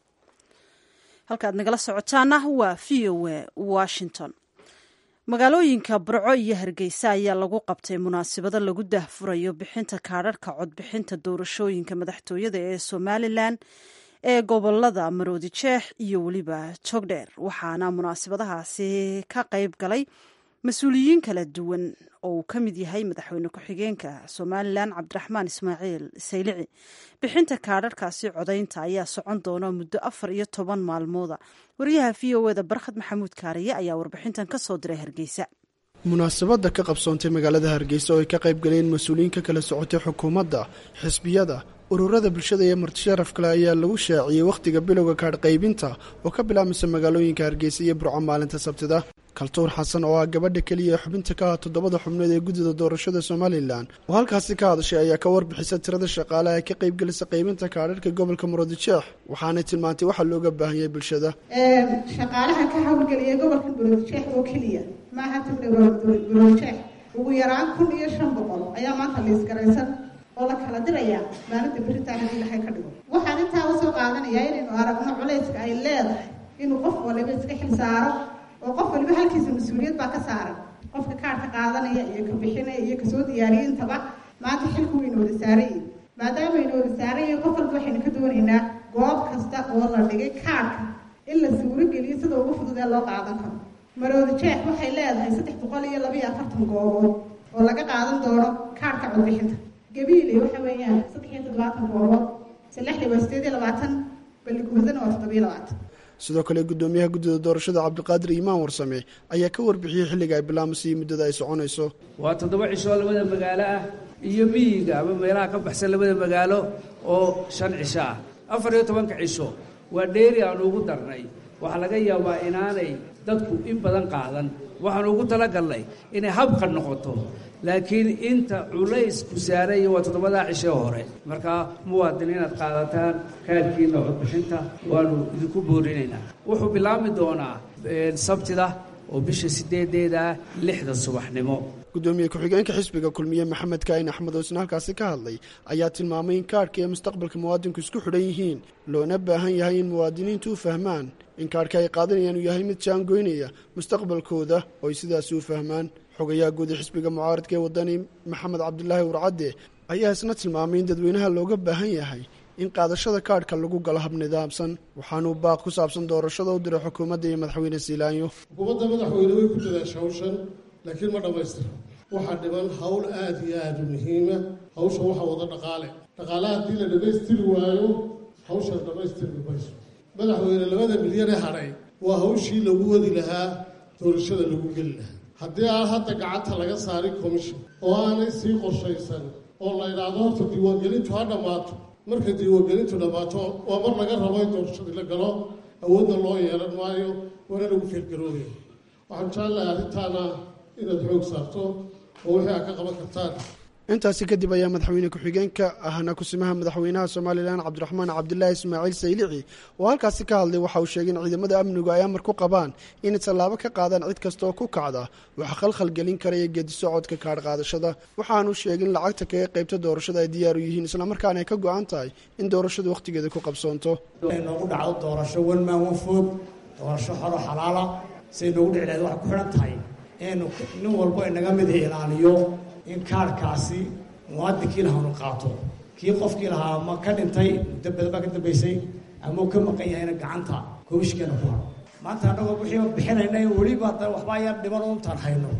halkaad nagala socotaana waa v o a washington magaalooyinka burco iyo hargeysa ayaa lagu qabtay munaasabado lagu dahfurayo bixinta kaadharhka codbixinta doorashooyinka madaxtooyada ee somalilan ee gobolada maroodi jeex iyo weliba jogdheer waxaana munaasabadahaasi ka qayb galay mas-uuliyiin kala duwan oo uu ka mid yahay madaxweyne ku-xigeenka somalilan cabdiraxmaan ismaaciil saylici bixinta kaadharhkaasi codaynta ayaa socon doona muddo afar iyo toban maalmooda wariyaha v o eda barkhad maxamuud kaariye ayaa warbixintan ka soo diray hargeysa munaasabadda ka qabsoontay magaalada hargeysa oo ay ka qayb galeen mas-uuliyiin ka kala socotay xukuumadda xisbiyada ururada bulshada iyo martisharaf kale ayaa lagu shaaciyey wakhtiga bilowga kaadh qaybinta oo ka bilaabmaysa magaalooyinka hargeysa iyo burco maalinta sabtida kaltuur xasan oo ah gabadha keliya ee xubinta ka ah toddobada xubnood ee guddida doorashada somalilan oo halkaasi ka hadashay ayaa ka warbixisa tirada shaqaalaha ee ka qaybgelisa qaybinta kaadharhka gobolka murudijeex waxaanay tilmaantay waxaa looga baahan yahay bulshada shaqaalaha ka hawlgeliya gobolka murudijeex oo keliya maaha murudijeex ugu yaraan kun iyo shan boqol ayaa maanta liisgaraysan oo la kala dirayaa maalinta beritaan haddii ilahay ka dhigo waxaan intaa usoo qaadanayaa inaynu aragno culayska ay leedahay inuu qof waliba iska xil saaro oo qof waliba halkiisa mas-uuliyad baa ka saaran qofka kaadhka qaadanaya iyo ka bixinaya iyo kasoo diyaariya intaba maanta xilku waynu wada saarayiin maadaama aynu wada saarayiin qof walba waxaynu ka doonaynaa goob kasta oo la dhigay kaadhka in la suuro geliyo sida ugu fudud ee loo qaadan karo maroodi jeex waxay leedahay saddex boqol iyo labaiyo afartan goobood oo laga qaadan doono kaadhka codbixinta gabiiley waxa weeyaan saddex iyo toddobaatan goobood salexley waa sideed iyo labaatan baliguudana waa toddobiyo labaatan sidoo kale guddoomiyaha guddida doorashada cabdiqaadir iimaan warsame ayaa ka warbixiyey xilliga ay bilaamaysa iyo muddada ay soconayso waa toddoba cisho labada magaalo ah iyo miyiga ama meelaha ka baxsan labada magaalo oo shan cisho ah afar iyo tobanka cisho waa dheeri aanu ugu darnay waxaa laga yaabaa inaanay dadku in badan qaadan waxaanu ugu talagalnay inay habka noqoto laakiin inta culaysku saaraya waa toddobadaa cishee hore markaa muwaadin inaad qaadataan kaadkiina codbixinta waanu idinku boorinaynaa wuxuu bilaabmi doonaa sabtida oo bisha sideedeeda lixda subaxnimo guddoomiye ku-xigeenka xisbiga kulmiye maxamed kaain axmed oo isna halkaasi ka hadlay ayaa tilmaamay in kaadhka iyo mustaqbalka muwaadinku isku xidhan yihiin loona baahan yahay in muwaadiniintu u fahmaan in kaadhka ay qaadanayaan uu yahay mid jaangoynaya mustaqbalkooda oo ay sidaasi u fahmaan xogayaha guud ee xisbiga mucaaradka ee wadani maxamed cabdilaahi warcadde ayaa isna tilmaamay in dadweynaha looga baahan yahay in qaadashada kaadhka lagu galo hab nidaamsan waxaanuu baaq ku saabsan doorashada u diray xukuumadda iyo madaxweyne siilaanyo xukuumadda madaxweyne way ku dadaasha hawshan laakiin ma dhammaystira waxaa dhiman hawl aada iyo aada u muhiima hawshan waxaa wada dhaqaale dhaqaalaha haddii la dhammaystiri waayo hawshan dhammaystirmi mayso madaxweyne labada milyan ee hadhay waa hawshii lagu wadi lahaa doorashada lagu geli lahaa haddii aan hadda gacanta laga saarin commission oo aanay sii qorshaysan oo la idhaahdo horta diiwaangelintu ha dhammaato markay diiwaangelintu dhammaato waa mar laga rabo in doorashadii la galo awoodna loo yeelan maayo waana lagu feelgaroobaya waxaan jeclahay arrintaana inaad xoog saarto oo wixii aad ka qaban kartaan intaasi kadib ayaa madaxweyne ku-xigeenka ahna kusimaha madaxweynaha somalilan cabdiraxmaan cabdilaahi ismaaciil saylici oo halkaasi ka hadlay waxa uu sheegay in ciidamada amnigu ay amar ku qabaan inay tallaabo ka qaadaan cid kasta oo ku kacda waxa khalkhal gelin karaya geedisocodka kaadh qaadashada waxaanu sheegay in lacagta kaga qaybta doorashada ay diyaar u yihiin islamarkaana ay ka go-an tahay in doorashadu wakhtigeeda ku qabsoonto noogu dhacdo doorasho wanmaan wanfood doorasho xoro xalaala siay noogu dhici lahayd waxay ku xidhan tahay inaynu nin walba inaga mid ilaaliyo in kaarhkaasi muwaadinkii lahaanu qaato kii qofkii lahaa ma ka dhintay muddo badan baa ka dambaysay ama uu ka maqan yahayna gacanta koobishkeena ku haro maanta annagoo wixii bixinayna weliba waxbaa yar dhiman untaan hayno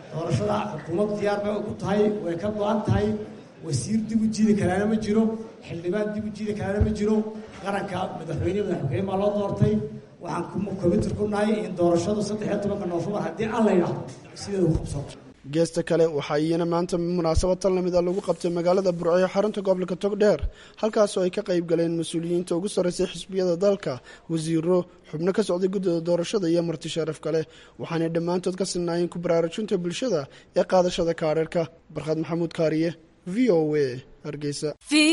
doorashada xukuumaddu diyaar bay ku tahay way ka go-an tahay wasiir dib u jiidi karaana ma jiro xildhibaan dib u jiidi karaana ma jiro qaranka madaxweyne madaxweyne baa loo doortay waxaan commitir ku nahay in doorashadu saddex iyo tobanka noofembar haddii aan la yidhaahdo sideedu qabsato geesta kale waxaa iyana maanta munaasabad tan lamid a lagu qabtay magaalada burco ee xarunta gobolka togdheer halkaasoo ay ka qayb galeen mas-uuliyiinta ugu sarreysay xisbiyada dalka wasiiro xubno ka socday guddida doorashada iyo marti sharaf kale waxaanay dhammaantood ka sinnaayeen ku baraarujinta bulshada ee qaadashada kaadharhka barkhad maxamuud kaariye v o a hargeysa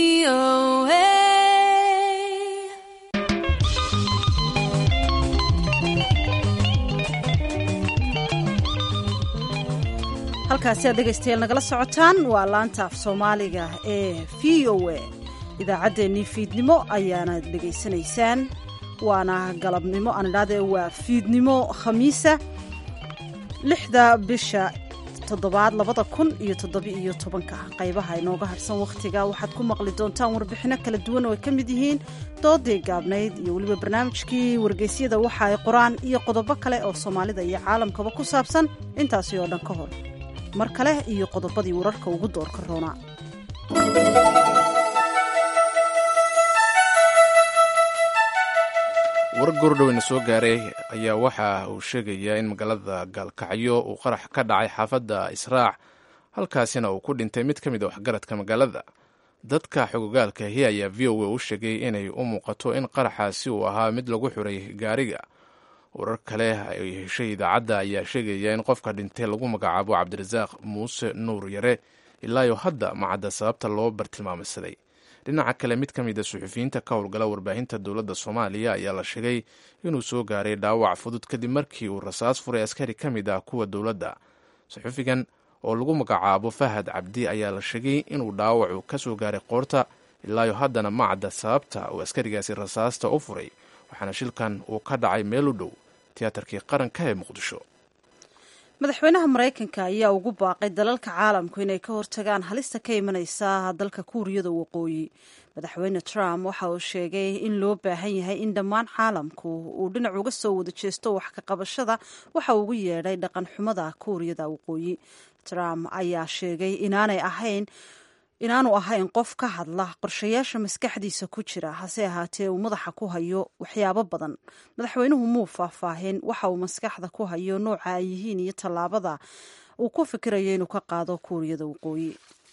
halkaasi aad dhegaystayaal nagala socotaan waa laanta af soomaaliga ee v o a idaacaddeenii fiidnimo ayaana dhegaysanaysaan waana galabnimo aan idhahdee waa fiidnimo khamiisa lixda bisha toddobaad labada kun iyo toddoba-iyo tobanka qaybaha inooga harsan wakhtiga waxaad ku maqli doontaan warbixinno kala duwan oo ay ka mid yihiin doodii gaabnayd iyo weliba barnaamijkii wargeysyada waxa ay qoraan iyo qodobo kale oo soomaalida iyo caalamkaba ku saabsan intaasi oo dhan ka hor mar kale iyo qodobadii wararka ugu doorka roonaa war goordhoweyna soo gaaray ayaa waxa uu sheegayaa in magaalada gaalkacyo uu qarax ka dhacay xaafadda israac halkaasina uu ku dhintay mid ka mid a waxgaradka magaalada dadka xogogaalkahi ayaa v o a u sheegay inay u muuqato in qaraxaasi uu ahaa mid lagu xuray gaariga warar kale ay heshay idaacadda ayaa sheegaya in qofka dhintay lagu magacaabo cabdirasaaq muuse nuur yare ilaayo hadda macadda sababta loo bartilmaameysaday dhinaca kale mid ka mid a suxufiyiinta ka howlgala warbaahinta dowladda soomaaliya ayaa la sheegay inuu soo gaaray dhaawac fudud kadib markii uu rasaas furay askari ka mid ah kuwa dowladda suxufigan oo lagu magacaabo fahad cabdi ayaa la sheegay inuu dhaawacu ka soo gaaray qoorta ilaayo haddana macadda sababta uu askarigaasi rasaasta u furay waxaana shilkan uu ka dhacay meel u dhow tiyaatarkii qaranka ee muqdisho madaxweynaha maraykanka ayaa ugu baaqay dalalka caalamku inay ka hortagaan halista ka imanaysa dalka kuuriyada waqooyi madaxweyne trump waxa uu sheegay in loo baahan yahay in dhammaan caalamku uu dhinac uga soo wada jeesto wax ka qabashada waxa uu ugu yeedhay dhaqan xumada kuuriyada waqooyi trump ayaa sheegay inaanay ahayn inaanu ahayn qof ka hadla qorshayaasha maskaxdiisa ku jira hase ahaatee uu madaxa ku hayo waxyaabo badan madaxweynuhu muu faahfaahin waxa uu maskaxda ku hayo nooca ay yihiin iyo tallaabada uu ku fikirayo inuu ka qaado kuuriyada waqooyi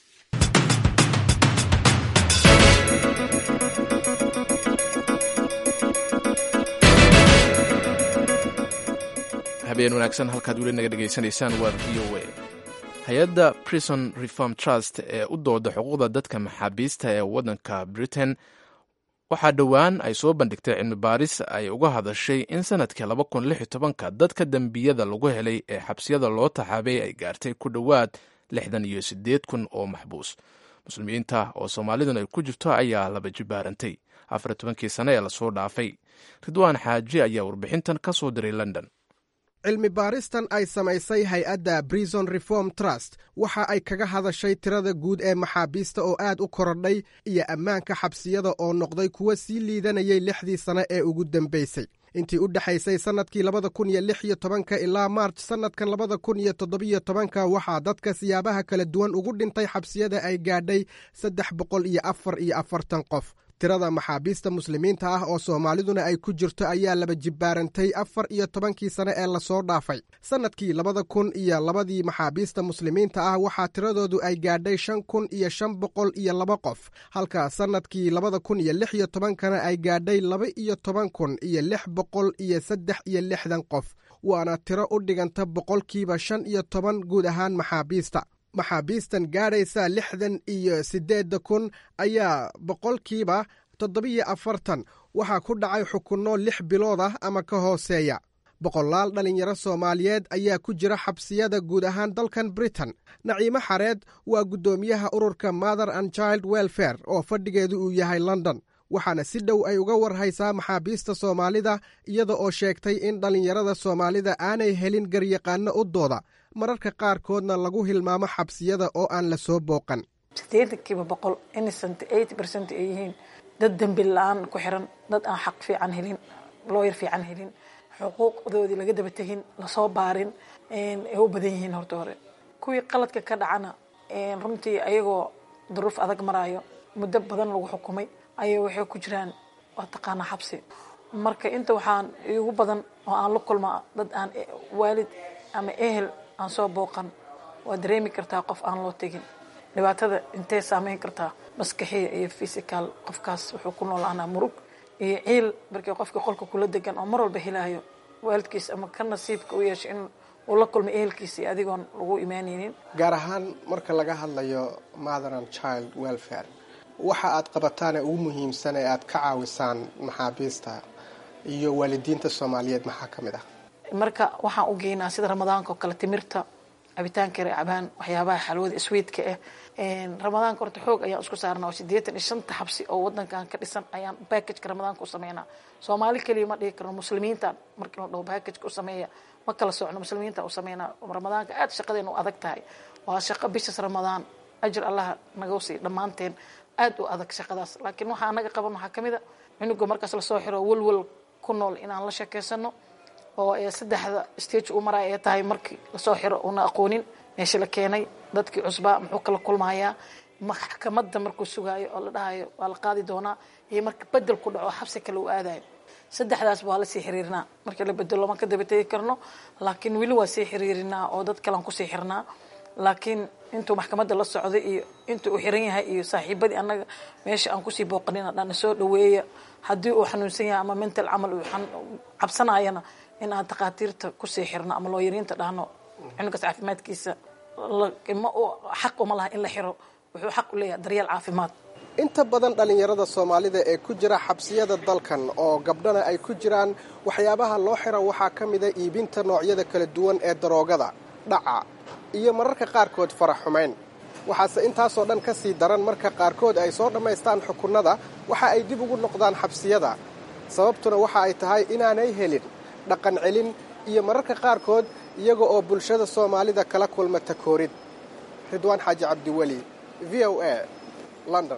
habeen wanaagsan halkaad weli naga dhegaysanaysaan waa v o a hay-adda prison reform trust ee u dooda xuquuqda dadka maxaabiista ee waddanka britain waxaa dhowaan ay soo bandhigtay cilmi baaris ay uga hadashay in sanadkii laba kun lix iyo tobanka dadka dembiyada lagu helay ee xabsiyada loo taxaabay ay gaartay ku dhowaad lixdan iyo siddeed kun oo maxbuus muslimiinta oo soomaaliduna ay ku jirto ayaa laba jibaarantay afar iyo tobankii sane ee lasoo dhaafay ridwaan xaaji ayaa warbixintan ka soo diray london cilmi baaristan ay samaysay hay-adda brison reform trust waxa ay kaga hadashay tirada guud ee maxaabiista oo aad u korodhay iyo ammaanka xabsiyada oo noqday kuwa sii liidanayay lixdii sane ee ugu dambaysay intii u dhexaysay sannadkii labada kun iyo lix iyo tobanka ilaa maarj sannadkan labada kun iyo toddobiyo tobanka waxaa dadka siyaabaha kala duwan ugu dhintay xabsiyada ay gaadhay saddex boqol iyo afar iyo afartan qof tirada maxaabiista muslimiinta ah oo soomaaliduna ay ku jirto ayaa laba jibbaarantay afar iyo tobankii sane ee lasoo dhaafay sannadkii labada kun iyo labadii maxaabiista muslimiinta ah waxaa tiradoodu ay gaadhay shan kun iyo shan boqol iyo laba qof halka sannadkii labada kun iyo lix iyo tobankana ay gaadhay laba iyo toban kun iyo lix boqol iyo saddex iyo lixdan qof waana tiro u dhiganta boqolkiiba shan iyo toban guud ahaan maxaabiista maxaabiistan gaadhaysa lixdan iyo siddeedda kun ayaa boqolkiiba toddobiyo afartan waxaa ku dhacay xukunno lix bilood ah ama ka hooseeya boqolaal dhallinyaro soomaaliyeed ayaa ku jira xabsiyada guud ahaan dalkan britain naciimo xareed waa guddoomiyaha ururka mother and child welfare oo fadhigeedu uu yahay london waxaana si dhow ay uga warhaysaa maxaabiista soomaalida iyada oo sheegtay in dhallinyarada soomaalida aanay helin garyaqaano u dooda mararka qaarkoodna lagu hilmaamo xabsiyada oo aan la soo booqan sideetankiiba boqol innocent eighty percent ay yihiin dad dembi la-aan ku xiran dad aan xaq fiican helin looyar fiican helin xuquuqdoodii laga daba tegin lasoo baarin ay u badan yihiin horta hore kuwii qaladka ka dhacana runtii ayagoo duruuf adag maraayo muddo badan lagu xukumay ayay waxay ku jiraan waa taqaanaa xabsi marka inta waxaan igu badan oo aan la kulmaa dad aan waalid ama ehel aan soo booqan waa dareemi kartaa qof aan loo tegin dhibaatada intee saameyn kartaa maskaxiya iyo fysical qofkaas wuxuu ku noolaanaa murug iyo ciil markii qofkii qolka kula degan oo mar walba helaayo waalidkiis ama ka nasiibka u yeesho in uu la kulmay ehelkiisa iyo adigoon lagu imaanaynin gaar ahaan marka laga hadlayo mother and child welfare waxa aad qabataan ee ugu muhiimsan ee aad ka caawisaan maxaabiista iyo waalidiinta soomaaliyeed maxaa ka mid ah marka waxaan u geynaa sida ramadaanka oo kale timirta cabitaanka yar cabaan waxyaabaha xalwada sweedka ah ramadaanka horta xoog ayaan isku saarnaa oo sideetan iyo shanta xabsi oo wadankan ka dhisan ayaan backageka ramadaanka u sameynaa soomaali keliya ma dhihi karno muslimiinta markii la dhaho backageka u sameeya ma kala socno muslimiinta u sameynaa ramadaanka aad shaqadeena u adag tahay waa shaqo bishas ramadaan ajir allah naga sii dhammaanteen aad u adag shaqadaas laakiin waxaa naga qaban waxaa kamid a cunuga markaas lasoo xiro welwel ku nool inaan la sheekeysano oo saddexda stage uu maraya ay tahay markii lasoo xiro una aqoonin meesha la keenay dadkii cusbaa muxuu kala kulmayaa maxkamadda markuu sugaayo oo la dhahayo waa la qaadi doonaa iyo marka bedel ku dhaco xabsi kale uu aadayo saddexdaas waa lasii xiriirinaa markii la bedelo ma ka daba tegi karno laakiin weli waa sii xiriirinaa oo dad kalean kusii xirnaa laakiin intuu maxkamadda la socday iyo intuu uu xiran yahay iyo saaxiibadii annaga meesha aan kusii booqanina dhana soo dhaweeya haddii uu xanuunsan yahay ama mental camal uu cabsanayana in aan takhaatiirta kusii xirno ama looyariinta dhahno cunugaas caafimaadkiisa ma xaq uma laha in la xiro wuxuu xaq u leeyahay daryeel caafimaad inta badan dhallinyarada soomaalida ee ku jira xabsiyada dalkan oo gabdhana ay ku jiraan waxyaabaha loo xira waxaa ka mida iibinta noocyada kala duwan ee daroogada dhaca iyo mararka qaarkood farax xumayn waxaase intaasoo dhan ka sii daran marka qaarkood ay soo dhammaystaan xukunnada waxa ay dib ugu noqdaan xabsiyada sababtuna waxa ay tahay inaanay helin dhaqan celin iyo mararka qaarkood iyaga oo bulshada soomaalida kala kulma takoorid ridwaan xaaji cabdiweli v o a london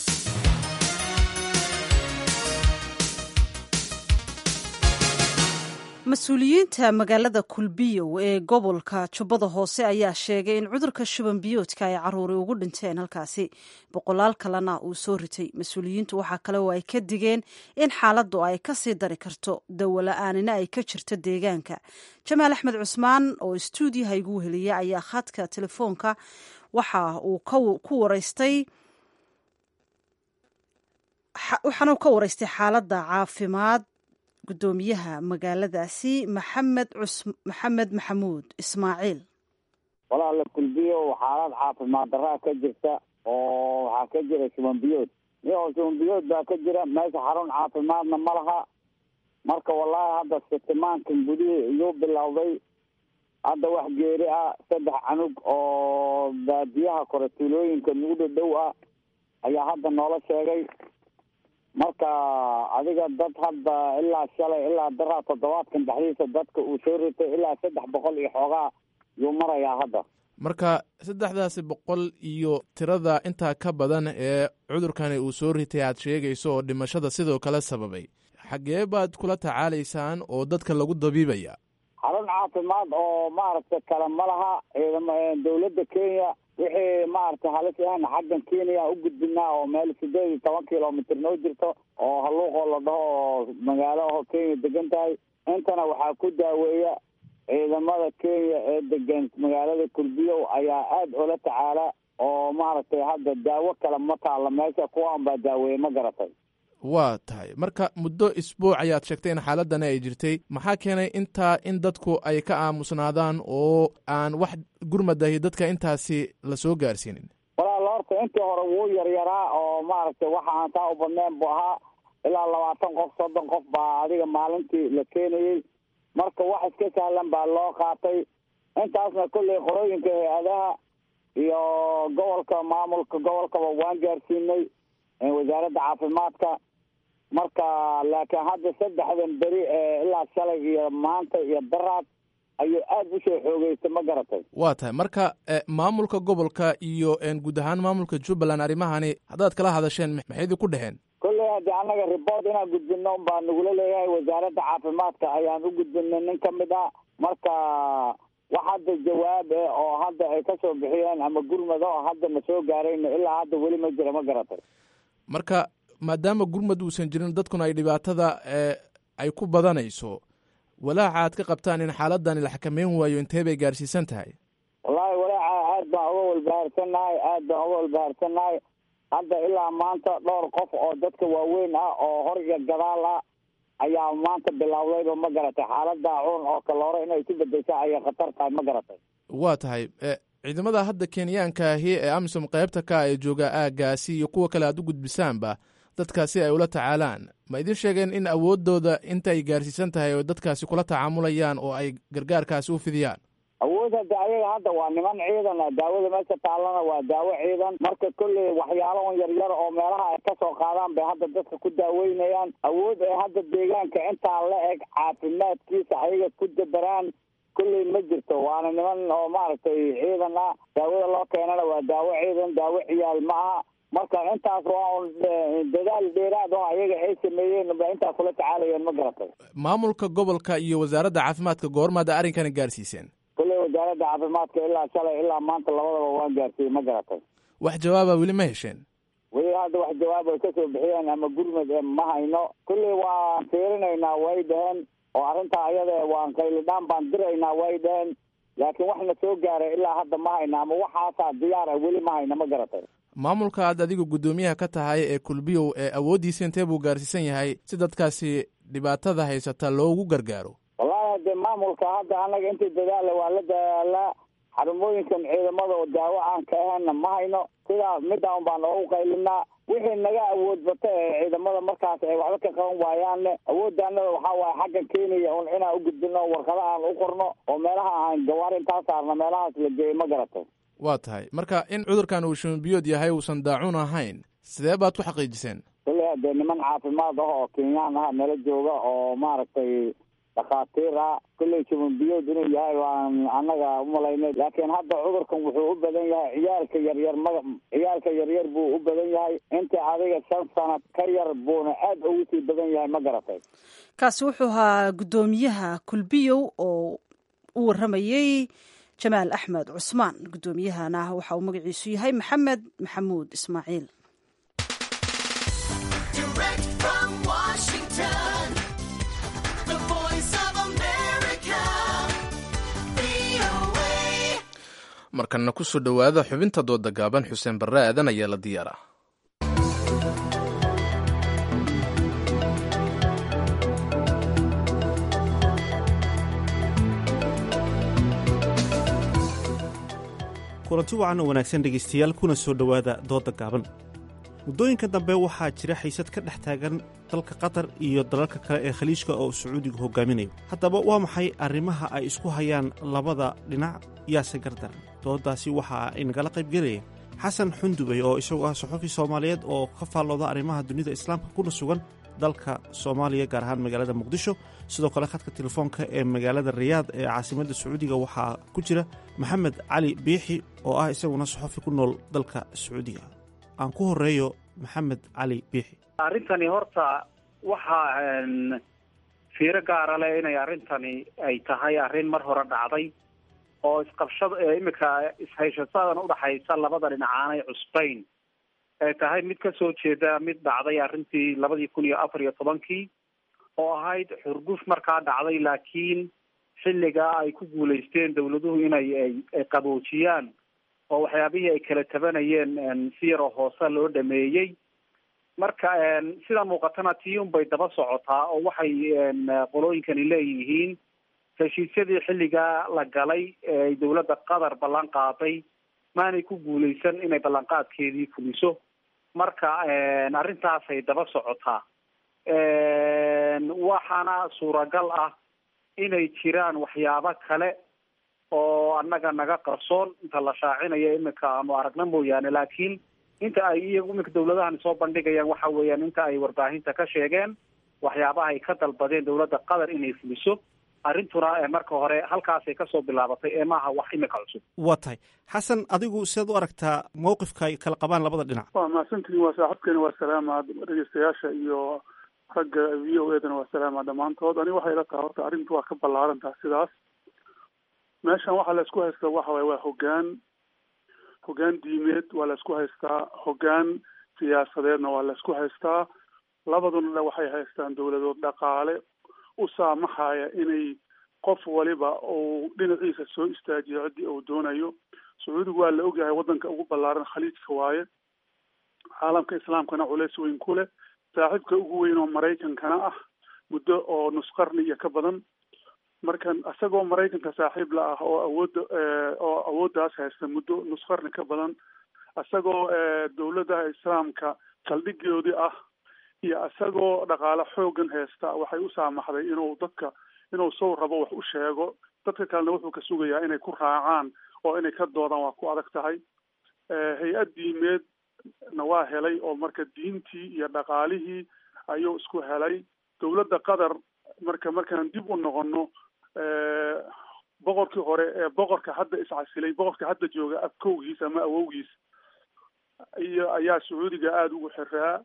mas-uuliyiinta magaalada kulbiyow ee gobolka jubbada hoose ayaa sheegay in cudurka shuban biyoodka ay caruuri ugu dhinteen halkaasi boqolaal kalena uu soo ritay mas-uuliyiintu waxaa kale oo ay ka digeen in xaaladdu ay ka sii dari karto dawala-aanina ay ka jirto deegaanka jamaal axmed cusmaan oo istuudiyaha igu weheliya ayaa khadka telefoonka waxa uu ku waraystay waxaana uu ka waraystay xaaladda caafimaad gudoomiyaha magaaladaasi maxamed maxamed maxamuud ismaaciil walaala kulbiyo xaalad caafimaad daraa ka jirta oo waxaa ka jira shubanbiyood iyoo shubanbiyood baa ka jira meesha xarun caafimaadna ma laha marka wallaahi hadda sitimaankan gudihii iyuu bilowday hadda wax geeri ah saddex canug oo baadiyaha kore tuulooyinka nagu dhadhow ah ayaa hadda noola sheegay marka adiga dad hadda ilaa shalay ilaa daraa toddobaadkan dhexdiisa dadka uu soo ritay ilaa saddex boqol iyo xoogaa yuu marayaa hadda marka saddexdaasi boqol iyo tirada intaa ka badan ee cudurkani uu soo ritay aad sheegayso oo dhimashada sidoo kale sababay xaggee baad kula tacaalaysaan oo dadka lagu dabiibaya xarun caafimaad oo maaragtay kale ma laha ciidam dawladda kenya wixii maaragtay halis ahna xaggan kenya u gudbinaa oo meel sideed iyo toban kilomitr noo jirto oo halluuqoo la dhaho oo magaalo aho kenya degan tahay intana waxaa ku daaweeya ciidamada kenya ee degan magaalada kulbiyow ayaa aada oola tacaala oo maaragtay hadda daawo kale ma taalla meesha kuwaan baa daaweeye ma garatay waa tahay marka muddo isbuuc ayaad sheegtay in xaaladani ay jirtay maxaa keenay intaa in dadku ay ka aamusnaadaan oo aan wax gurmadahi dadka intaasi la soo gaarsiinin walaala horta intii hore wuu yaryaraa oo maaragtay waxa aan taa u badnayn buu ahaa ilaa labaatan qof soddon qof baa adiga maalintii la keenayey marka wax iska sahlan baa loo qaatay intaasna kolley qorooyinka hay-adaha iyo gobolka maamulka gobolkaba waan gaarsiinay wasaaradda caafimaadka marka laakiin hadda saddexdan beri ee ilaa shalay iyo maanta iyo daraad ayuu aada u soo xoogeystay ma garatay waa tahay marka maamulka gobolka iyo guud ahaan maamulka jubbaland arrimahani haddaad kala hadasheen maxaydii ku dheheen kolley haddii annaga report inaan gudbino unbaa nagula leeyahay wasaaradda caafimaadka ayaan u gudbinay nin ka mid ah marka wax hadda jawaab eh oo hadda ay kasoo bixiyeen ama gurmado oo hadda na soo gaarayna ilaa hadda weli ma jira ma garatay marka maadaama gurmad uusan jirin dadkuna ay dhibaatada ay ku badanayso walaaca aad ka qabtaan in xaaladani la xakameyn waayo intee bay gaarsiisan tahay wallaahi walaaca aad baan uga walbahaarsannahay aad baan uga walbahaarsannahay hadda ilaa maanta dhowr qof oo dadka waaweyn ah oo hor iyo gadaal ah ayaa maanta bilowdayba ma garatay xaalada cuun oo kaloore inay ku bedesha ayay khatar tahay ma garatay waa tahay ciidamada hadda kenyaanka ahi ee amisom qaybta ka ee jooga aagaasi iyo kuwa kale aad u gudbisaanba dadkaasi ay ula tacaalaan ma idin sheegeen in awoodooda inta ay gaarsiisan tahay oo dadkaasi kula tacaamulayaan oo ay gargaarkaasi u fidiyaan awood hadda ayaga hadda waa niman ciidan ah daawada meesha taallana waa daawo ciidan marka kolley waxyaalo un yaryar oo meelaha ay kasoo qaadaan bay hadda dadka ku daaweynayaan awood ay hadda deegaanka intaa la eg caafimaadkiisa ayaga ku dabaraan kolley ma jirto waana niman oo maaragtay ciidan ah daawada loo keenana waa daawo ciidan daawo ciyaal ma aha marka intaas waa un dadaal dheeraad oo ayaga ay sameeyeen ba intaa kula tacaalayeen ma garatay maamulka gobolka iyo wasaaradda caafimaadka goormaad arrinkani gaarsiiseen kolley wasaaradda caafimaadka ilaa shalay ilaa maanta labadaba waan gaarsiiyey ma garatay wax jawaaba weli ma hesheen weli hadda wax jawaab ay kasoo bixiyeen ama gurmad ma hayno kolley waan fiirinaynaa way dhaheen oo arrintaa ayada waan qaylidhaan baan diraynaa way dhaheen laakiin wax na soo gaaray ilaa hadda ma hayna ama waxaasaa diyaar ah weli ma hayna ma garatay maamulka aad adiga guddoomiyaha ka tahay ee kulbiyow ee awooddiisa intee buu gaarsiisan yahay si dadkaasi dhibaatada haysata loogu gargaaro wallahi hadee maamulka hadda annaga intii dadaala waa la dadaalaa xarumooyinkan ciidamada oo daawo aan ka ahaynna ma hayno sidaas midaan baan oogu qaylinaa wixii naga awood bata ee ciidamada markaas ay waxba ka qaban waayaanne awooddaanada waxaa waaye xagga kenya un inaan u gudbino warqada aan u qorno oo meelaha aan gawaari intaa saarno meelahaas la geeyey ma garatay waa tahay marka in cudurkan uu shumbiyood yahay uusan daacuun ahayn sidee baad ku xaqiijiseen kolley hadee niman caafimaad ah oo kenyaan ah nala jooga oo maaragtay dhakhaatiir ah kolley shumbiyood inuu yahay waan annaga umalaynay laakiin hadda cudurkan wuxuu u badan yahay ciyaalka yaryar ma ciyaalka yaryar buu u badan yahay inta adiga shan sanad ka yar buuna aad ugu sii badan yahay ma garatay kaasi wuxuu ahaa guddoomiyaha kulbiyow oo u warramayey jamaal axmed cusmaan guddoomiyahana waxa uu magaciisu yahay maxamed maxamuud ismaaciil markana kusoo dhowaada xubinta dooda gaaban xuseen barre aadan ayaa la diyaara kulanti wacan oo wanaagsan dhegaystayaal kuna soo dhowaada dooda gaaban muddooyinka dambe waxaa jira xiisad ka dhex taagan dalka qatar iyo dalalka kale ee khaliijka oo sacuudigu hogaaminayo haddaba waa maxay arrimaha ay isku hayaan labada dhinac yaase gardaran dooddaasi waxa ay nagala qaybgelaya xasan xundubey oo isagu ah saxufi soomaaliyeed oo ka faallooda arrimaha dunida islaamka kuna sugan dalka soomaaliya gaar ahaan magaalada muqdisho sidoo kale khadka telefoonka ee magaalada riyaad ee caasimadda sacuudiga waxaa ku jira maxamed cali biixi oo ah isaguna saxufi ku nool dalka sacuudiga aan ku horeeyo maxamed cali biixi arrintani horta waxaa fiiro gaara leh inay arrintani ay tahay arrin mar hore dhacday oo isqabshada imika ishayshadadan udhaxaysa labada dhinac aanay cusbayn ay tahay mid kasoo jeeda mid dhacday arrintii labadii kun iyo afar iyo tobankii oo ahayd xurguf markaa dhacday laakiin xilligaa ay ku guulaysteen dawladuhu inay ay qaboojiyaan oo waxyaabihii ay kala tabanayeen si yaroo hoose loo dhameeyey marka sida muuqatana tii unbay daba socotaa oo waxay qolooyinkani leeyihiin heshiisyadii xilligaa la galay ee dawladda qatar ballan qaaday maanay ku guulaysan inay ballanqaadkeedii fuliso marka arrintaasay daba socotaa waxaana suuragal ah inay jiraan waxyaabo kale oo annaga naga qarsoon inta la shaacinayo imika aanu aragna mooyaane laakiin inta ay iyagu imika dawladahani soo bandhigayaan waxa weeyaan inta ay warbaahinta ka sheegeen waxyaabaha ay ka dalbadeen dawladda qatar inay fuliso arrintuna marka hore halkaasay kasoo bilaabatay ee maaha wax imika cusub waa tahay xasan adigu sidaad u aragtaa mawqifka ay kala qabaan labada dhinac waa mahadsantihiin waa saaxiibkeena waa salaama dhegeystayaasha iyo ragga v o edana waa salaama dhammaantood aniga waxay ila tahay horta arrintu waa ka ballaaran taha sidaas meeshan waxaa la isku haystaa waxa waye waa hoggaan hoggaan diimeed waa la isku haystaa hoggaan siyaasadeedna waa la isku haystaa labaduna waxay haystaan dowladood dhaqaale u saamaxaya inay qof waliba uu dhinaciisa soo istaajiyo ciddii uu doonayo sacuudigu waa la ogyahay waddanka ugu ballaaran khaliijka waaye caalamka islaamkana culeys weyn ku leh saaxiibka ugu weyn oo maraykankana ah muddo oo nus qarni iyo ka badan markan isagoo maraykanka saaxiib la ah oo awoodda oo awooddaas haysta muddo nus qarni ka badan isagoo dowladaha islaamka saldhigoodii ah iyo isagoo dhaqaale xoogan haysta waxay u saamaxday inuu dadka inuu sow rabo wax u sheego dadka kalena wuxuu ka sugayaa inay ku raacaan oo inay ka doodaan waa ku adag tahay hay-ad diimeedna waa helay oo marka diintii iyo dhaqaalihii ayuu isku helay dowladda qatar marka markaan dib u noqono boqorkii hore ee boqorka hadda iscasilay boqorka hadda jooga abkowgiis ama awowgiis iyo ayaa sacuudiga aada ugu xiraa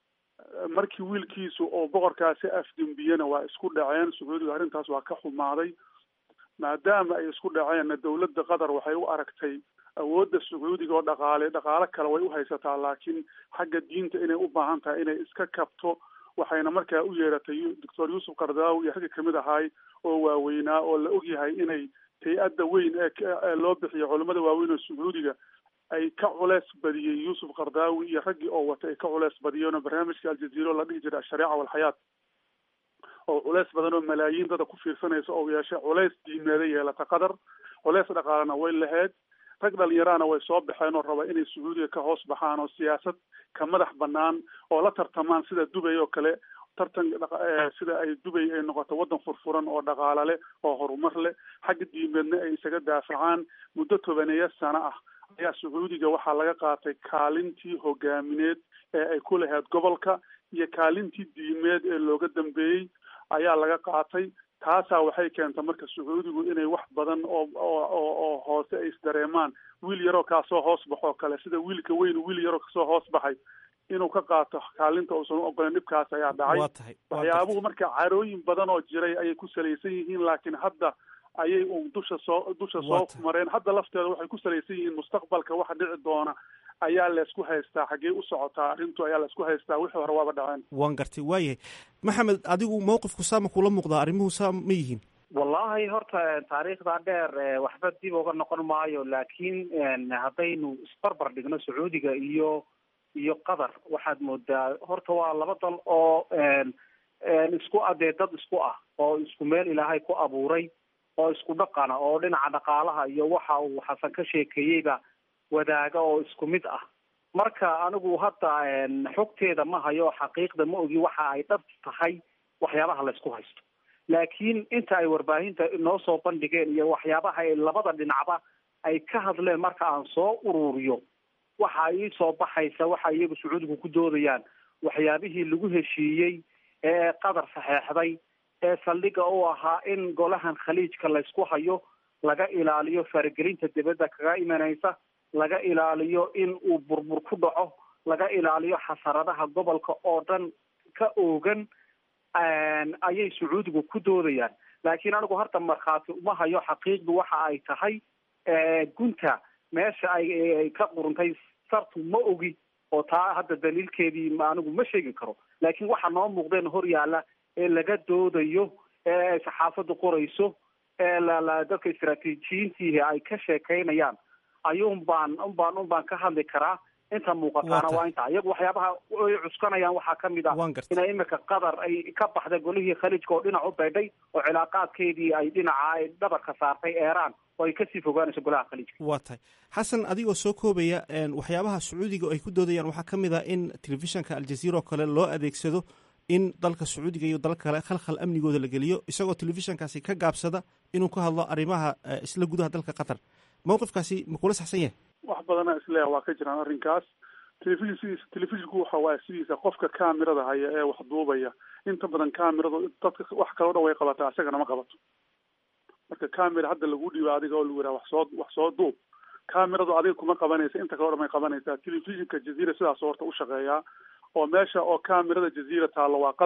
markii wiilkiisu oo boqorkaasi afdembiyena waa isku dhaceen sacuudiga arrintaas waa ka xumaaday maadaama ay isku dhaceenna dowladda qatar waxay u aragtay awoodda sacuudiga oo dhaqaale dhaqaale kale way u haysataa laakiin xagga diinta inay u baahan tahay inay iska kabto waxayna markaa u yeeratay doctor yuusuf kardaawi iyo ragga kamid ahaay oo waaweynaa oo la ogyahay inay hay-adda weyn ee loo bixiyo culamada waaweyn oo sacuudiga ay ka culeys badiyey yuusuf kardaawi iyo raggii oo wata ay ka culeys badiyeen oo barnaamijka aljaziiro la dhihi jiray ashariica walxayaat oo culeys badan oo malaayiin dada ku fiirsanaysa oo yeeshay culeys diimeeda yeelata qatar culeys dhaqaalena way lahayd rag dhalinyaraana way soo baxeen oo raba inay sacuudiga ka hoos baxaan oo siyaasad ka madax banaan oo la tartamaan sida dubay oo kale tartan sida ay dubay ay noqoto waddan furfuran oo dhaqaale leh oo horumar leh xagga diimeedna ay isaga daafacaan muddo tobaneeya sano ah ayaa sacuudiga waxaa laga qaatay kaalintii hogaamineed ee ay ku lahayd gobolka iyo kaalintii diimeed ee looga dambeeyey ayaa laga qaatay taasaa waxay keentay marka sacuudigu inay wax badan oo oo oo hoose ay isdareemaan wiil yaroo kaasoo hoos baxoo kale sida wiilka weyn wiil yaroo kasoo hoos baxay inuu ka qaato kaalinta uusan u ogolen dhibkaas ayaa dhacay waxyaabuhu marka carooyin badan oo jiray ayay ku salaysan yihiin laakiin hadda ayay un dusha soo dusha soo mareen hadda lafteeda waxay ku salaysan yihiin mustaqbalka waxa dhici doona ayaa laysku haystaa xaggee u socotaa arrintu ayaa laysku haystaa wixii hore waaba dhaceen waan gartay waayahay maxamed adigu mawqifku saama kula muuqdaa arrimuhu saa ma yihiin wallahi horta taariikhda dheer waxba dib uga noqon maayo laakiin haddaynu isbarbar dhigno sacuudiga iyo iyo qatar waxaad moodaa horta waa laba dal oo isku adee dad isku ah oo isku meel ilaahay ku abuuray oo isku dhaqana oo dhinaca dhaqaalaha iyo waxa uu xasan ka sheekeeyeyba wadaaga oo isku mid ah marka anigu hadda xogteeda ma hayo xaqiiqda ma ogi waxa ay dhab tahay waxyaabaha laysku haysto laakiin inta ay warbaahinta noo soo bandhigeen iyo waxyaabaha ay labada dhinacba ay ka hadleen marka aan soo ururiyo waxa ii soo baxaysa waxa iyagu sacuudigu ku doodayaan waxyaabihii lagu heshiiyey ee qatar saxeexday ee saldhiga u ahaa in golahan khaliijka laysku hayo laga ilaaliyo faragelinta dibadda kaga imanaysa laga ilaaliyo in uu burbur ku dhaco laga ilaaliyo xasaradaha gobolka oo dhan ka oogan ayay sacuudigu ku doodayaan laakiin anigu horta markhaati uma hayo xaqiiqdu waxa ay tahay gunta meesha ay ka quruntay sartu ma ogi oo taa hadda daliilkeedii anigu ma sheegi karo laakiin waxa noo muuqdeen hor yaalla ee laga doodayo ee saxaafaddu qorayso ee la dadka istaraatiijiyiintiihi ay ka sheekaynayaan ayuun baan un baan un baan ka hadli karaa inta muuqataana waa inta iyagu waxyaabaha ay cuskanayaan waxaa kamid ah inay imika qatar ay ka baxday golihii khaliijka oo dhinac u baydhay oo cilaaqaadkeedii ay dhinaca ay dhabarka saartay eeraan oo ay kasii fogaanayso golaha khaliijka waa tahay xasan adigoo soo koobaya waxyaabaha sacuudiga ay ku doodayaan waxaa ka mid ah in telefishanka aljaziira oo kale loo adeegsado in dalka sacuudiga iyo dalka kale khalkhal amnigooda la geliyo isagoo telefishankaasi ka gaabsada inuu ka hadlo arrimaha isla gudaha dalka qatar mawqifkaasi ma kula saxsan yahay wax badana isleeya waa ka jiraan arrinkaas telefishin sidiisa telefishinku waxa waaya sidiisa qofka kaamirada haya ee wax duubaya inta badan kaamiradu dadka wax kaloo dhan way qabataa isagana ma qabato marka camera hadda lagu dhiibo adiga oo lagu yidhaha wax soo wax soo duub cameradu adiga kuma qabanaysa inta kaloo dhan may qabanaysaa telefishinka jaziira sidaas horta u shaqeeyaa oo meesha oo camerada jaziira taallo waa qatar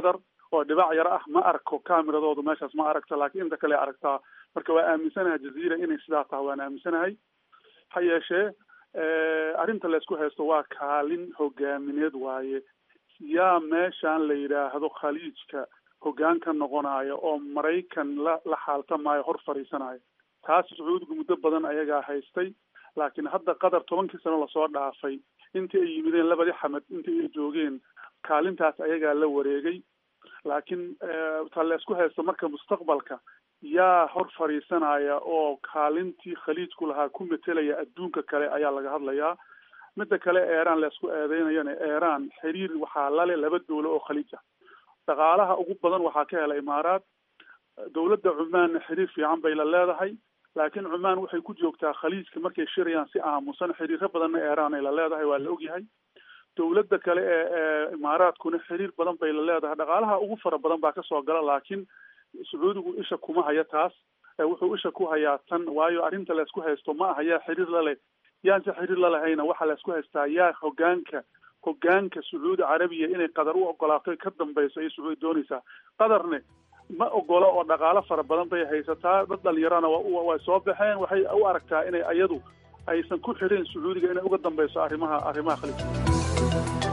oo dhibac yar ah ma arko kamiradoodu meeshaas ma aragto laakiin inta kale aragtaa marka waa aaminsanahay jaziira inay sidaa tahay waan aaminsanahay ha yeeshee arrinta laysku haysto waa kaalin hogaamineed waaye yaa meeshan la yidhaahdo khaliijka hoggaan ka noqonayo oo maraykan la la xaaltamaayo hor fadhiisanayo taas sacuudigu muddo badan ayagaa haystay laakiin hadda qatar tobankii sano lasoo dhaafay intii ay yimideen labadii xamed intii ay joogeen kaalintaas ayagaa la wareegay laakiin ta laysku haysto marka mustaqbalka yaa hor fadhiisanaya oo kaalintii khaliijku lahaa ku metelaya adduunka kale ayaa laga hadlayaa midda kale eeraan laysku eedeynayana eeraan xiriir waxaa lale laba dowlo oo khaliij ah dhaqaalaha ugu badan waxaa ka hela imaaraat dowladda cumaanna xiriir fiican bay la leedahay laakiin cumaan waxay ku joogtaa khaliijka markay shirayaan si aamusan xiriiro badanna eeraan ay la leedahay waa la ogyahay dowladda kale ee ee imaaraadkuna xiriir badan bay la leedahay dhaqaalaha ugu fara badan baa kasoo gala laakiin sacuudigu isha kuma haya taas wuxuu isha ku hayaa tan waayo arrinta laysku haysto ma aha yaa xiriir la leh yaan si xiriir la lahayna waxaa laysku haystaa yaa hogaanka hogaanka sacuudi carabiya inay qatar u ogolaato ka dambayso ayay sacuudi doonaysaa qatarne ma ogola oo dhaqaalo fara badan bay haysataa dad dhalinyarana way soo baxeen waxay u aragtaa inay ayadu aysan ku xirin sacuudiga inay uga dambayso arrimaha arrimaha khaliijka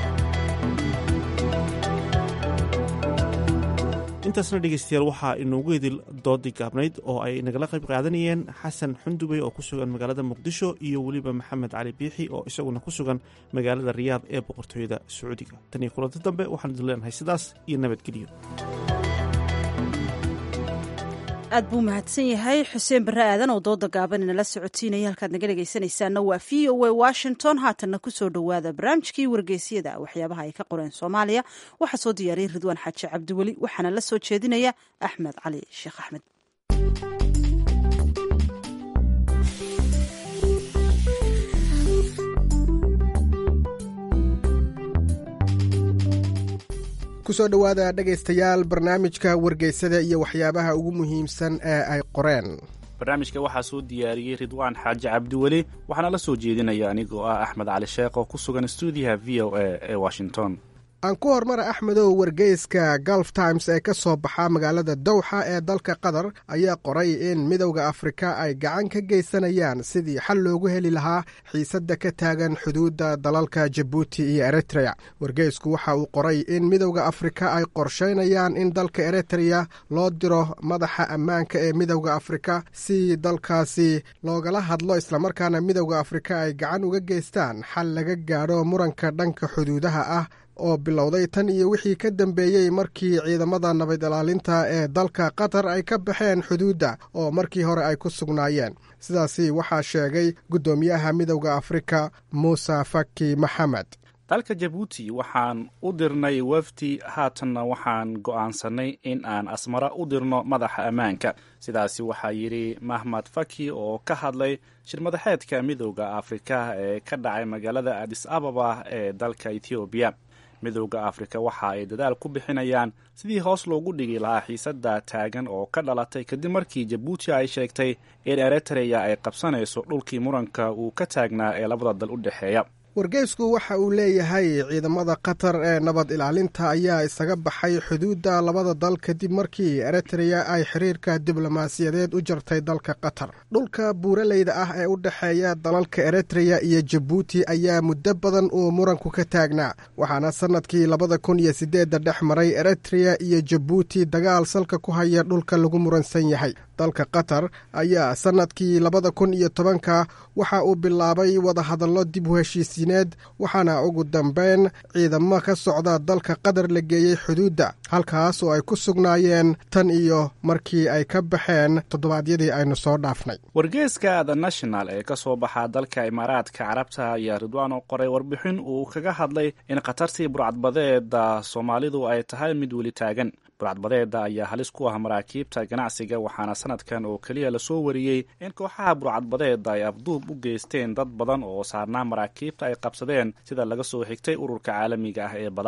intaasna dhegeystayaal waxaa inoogu hedil doodii gaabnayd oo ay nagala qayb qaadanayeen xasan xundubey oo ku sugan magaalada muqdisho iyo weliba maxamed cali biixi oo isaguna ku sugan magaalada riyaad ee boqortooyada sacuudiga tan iyo kulanti dambe waxaan idin leenahay sidaas iyo nabadgelyo aad buu mahadsan yahay xuseen barre aadan oo dooda gaaban inala socotiinaya halkaad naga dhegaysanaysaana waa v o a washington haatanna kusoo dhowaada barnaamijkii wargeysyada waxyaabaha ay ka qoreen soomaaliya waxaa soo diyaariyey ridwaan xaaji cabdiweli waxaana la soo jeedinaya axmed cali sheekh axmed kusoo dhowaada dhegaystayaal barnaamijka wargeysada iyo waxyaabaha ugu muhiimsan ee ay qoreen barnaamijka waxaa soo diyaariyey ridwaan xaaji cabdiweli waxaana la soo jeedinaya anigoo ah axmed cali sheekh oo ku sugan stuudiyaha v o a ee washington aan ku hormara axmedow wargeyska gulf times ee ka soo baxa magaalada dowxa ee dalka qatar ayaa qoray in midowda afrika ay gacan ka geysanayaan sidii xal loogu heli lahaa xiisadda ka taagan xuduudda dalalka jabuuti iyo eritrea wargeysku waxa uu qoray in midowda afrika ay qorsheynayaan in dalka eritrea loo diro madaxa ammaanka ee midowda afrika si dalkaasi loogala hadlo islamarkaana midowda afrika ay gacan uga geystaan xal laga gaadho muranka dhanka xuduudaha ah oo bilowday tan iyo wixii ka dambeeyey markii ciidamada nabad ilaalinta ee dalka qatar ay ka baxeen xuduudda oo markii hore ay ku sugnaayeen sidaasi waxaa sheegay guddoomiyaha midowda afrika muuse faki maxamed dalka jabuuti waxaan u dirnay wafdi haatanna waxaan go'aansanay in aan asmara u dirno madaxa ammaanka sidaasi waxaa yidhi mahmad faki oo ka hadlay shirmadaxeedka midowda afrika ee ka dhacay magaalada adis ababa ee dalka ethoobiya midowda afrika waxa ay dadaal ku bixinayaan sidii hoos loogu dhigi lahaa xiisadda taagan oo ka dhalatay kadib markii jabuuti ay sheegtay in eritreya ay qabsanayso dhulkii muranka uu ka taagnaa ee labada dal u dhexeeya wargeysku waxa uu leeyahay ciidamada qatar ee nabad ilaalinta ayaa isaga baxay xuduudda labada dal kadib markii eritreya ay xiriirka diblomaasiyadeed u jartay dalka qatar dhulka buuraleyda ah ee u dhexeeya dalalka eritreya iyo jabuuti ayaa muddo badan uu muranku ka taagnaa waxaana sannadkii labada kun iyo siddeedda dhex maray eritreya iyo jabuuti dagaal salka ku haya dhulka lagu muransan yahay dalka qatar ayaa sannadkii labada kun iyo tobanka waxa uu bilaabay wadahadallo dib u heshiisiineed waxaana ugu dambeyn ciidamo ka socda dalka qatar la geeyey xuduudda halkaas oo ay ku sugnaayeen tan iyo markii ay ka baxeen toddobaadyadii aynu soo dhaafnay wargeeska the national ee ka soo baxa dalka imaaraadka carabta ayaa ridwaan oo qoray warbixin uu kaga hadlay in khatartii burcadbadeeda soomaalidu ay tahay mid weli taagan burcadbadeeda ayaa halis ku ah maraakiibta ganacsiga waxaana sanadkan oo keliya lasoo wariyey in kooxaha burcadbadeeda ay afduub u geysteen dad badan oo saarnaa maraakiibta ay qabsadeen sida laga soo xigtay ururka caalamiga ah ee badaha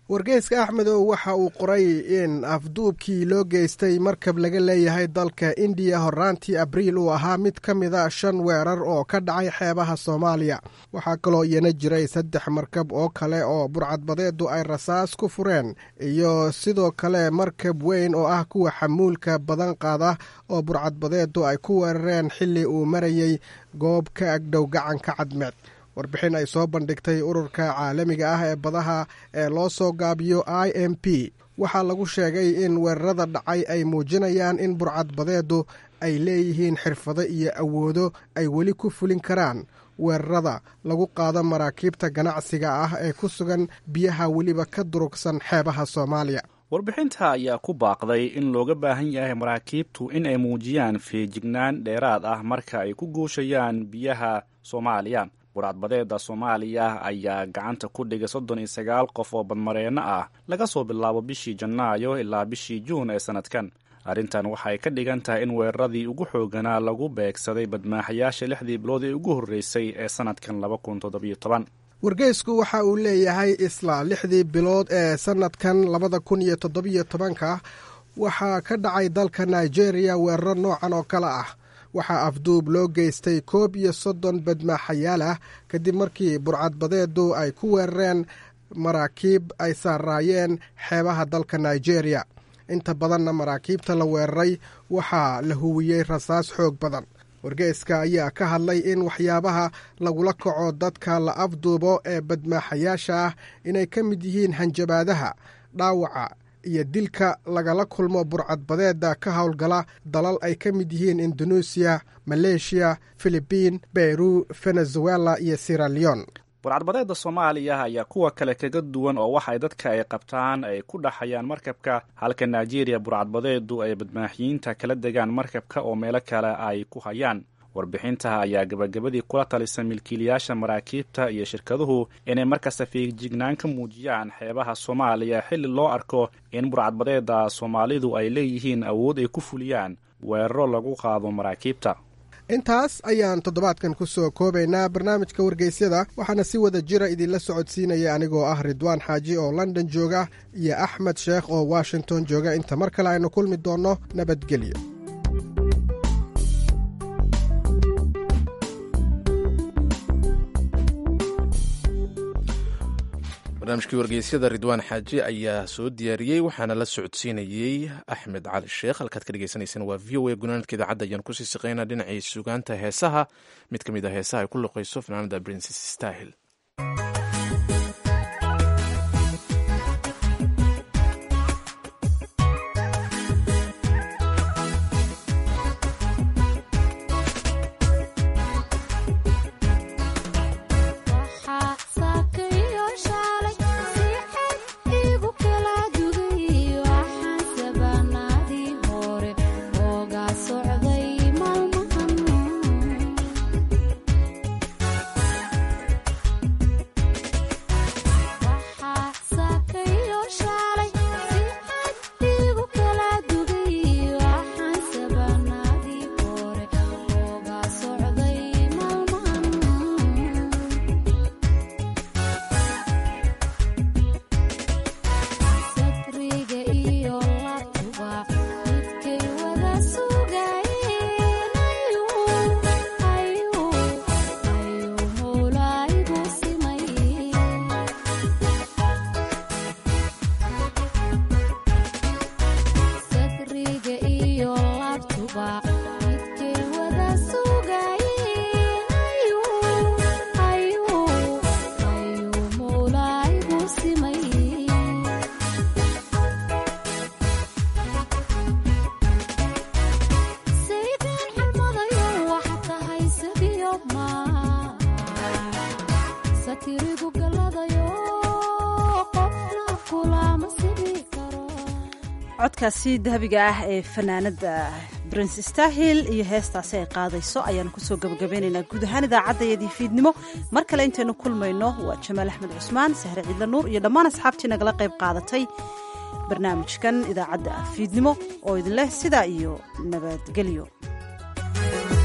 wargeyska axmedow waxa uu qoray in afduubkii loo geystay markab laga leeyahay dalka indiya horaantii abriil uu ahaa mid ka mida shan weerar oo ka dhacay xeebaha soomaaliya waxaa kaloo iyana jiray saddex markab oo kale oo burcadbadeedu ay rasaas ku fureen iyo sidoo kale markab weyn oo ah kuwa xamuulka badan qaada oo burcadbadeedu ay ku weerareen xilli uu marayey goob ka agdhow gacanka cadmeed warbixin ay soo bandhigtay ururka caalamiga ah ee badaha ee loo soo gaabiyo i m p waxaa lagu sheegay in weerarada dhacay ay muujinayaan in burcadbadeedu ay leeyihiin xirfado iyo awoodo ay weli ku fulin karaan weerarada lagu qaado maraakiibta ganacsiga ah ee ku sugan biyaha weliba ka durugsan xeebaha soomaaliya warbixinta ayaa ku baaqday in looga baahan yahay maraakiibtu in ay muujiyaan feejignaan dheeraad ah marka ay ku guushayaan biyaha soomaaliya burcadbadeeda soomaaliya ayaa gacanta ku dhigay soddon iyo sagaal qof oo badmareenno ah laga soo bilaabo bishii janaayo ilaa bishii juun ee sannadkan arrintan waxay ka dhigan tahay in weeraradii ugu xooganaa lagu beegsaday badmaaxayaasha lixdii bilood ee ugu horreysay ee sannadkan laba kun toddobiyo toban wargeysku waxa uu leeyahay isla lixdii bilood ee sannadkan labada kun iyo toddobiyo tobanka waxaa ka dhacay dalka nigeria weeraro noocan oo kale ah waxaa afduub loo geystay koob iyo soddon badmaaxayaal ah kadib markii burcadbadeedu ay ku weerareen maraakiib ay saaraayeen xeebaha dalka nigeria inta badanna maraakiibta la weeraray waxaa la huwiyey rasaas xoog badan wargeyska ayaa ka hadlay in waxyaabaha lagula kaco dadka la afduubo ee badmaaxayaasha ah inay ka mid yihiin hanjabaadaha dhaawaca iyo dilka lagala kulmo burcadbadeeda ka howlgala dalal ay ka mid yihiin indoneesiya maleeshiya filibiin beyru venezuela iyo sira leon burcadbadeeda soomaaliya ayaa kuwa kale kaga duwan oo waxay dadka ay qabtaan ay ku dhaxayaan markabka halka nigeria burcadbadeedu ay badmaaxiyiinta kala degaan markabka oo meelo kale ay ku hayaan warbixinta ayaa gabagabadii kula talisa milkiilayaasha maraakiibta iyo shirkaduhu inay markasta feejignaan ka muujiyaan xeebaha soomaaliya xilli loo arko in burcadbadeeda soomaalidu ay leeyihiin awood ay ku fuliyaan weeraro lagu qaado maraakiibta intaas ayaan toddobaadkan ku soo koobaynaa barnaamijka wargeysyada waxaana si wada jira idinla socodsiinaya anigoo ah ridwaan xaaji oo london jooga iyo axmed sheekh oo washington jooga inta mar kale aynu kulmi doonno nabadgelyo barnaamijkii wargeysyada ridwaan xaaji ayaa soo diyaariyey waxaana la socodsiinayey axmed cali sheekh halkaad ka dhegeysaneyseen waa v o a gunaanadka idaacadda ayaan kusii siqeynaa dhinacii sugaanta heesaha mid ka mid a heesaha ay ku luqeyso fanaanada princes stahil codkaasi dahabiga ah ee fanaanada brince stahil iyo heestaasi ay qaadayso ayaanu kusoo gabagabeynaynaa guud ahaan idaacaddayadii fiidnimo mar kale intaynu kulmayno waa jamaal axmed cusmaan sahre ciidla nuur iyo dhammaan asxaabtii nagala qayb qaadatay barnaamijkan idaacadda fiidnimo oo idin leh sidaa iyo nabadgelyo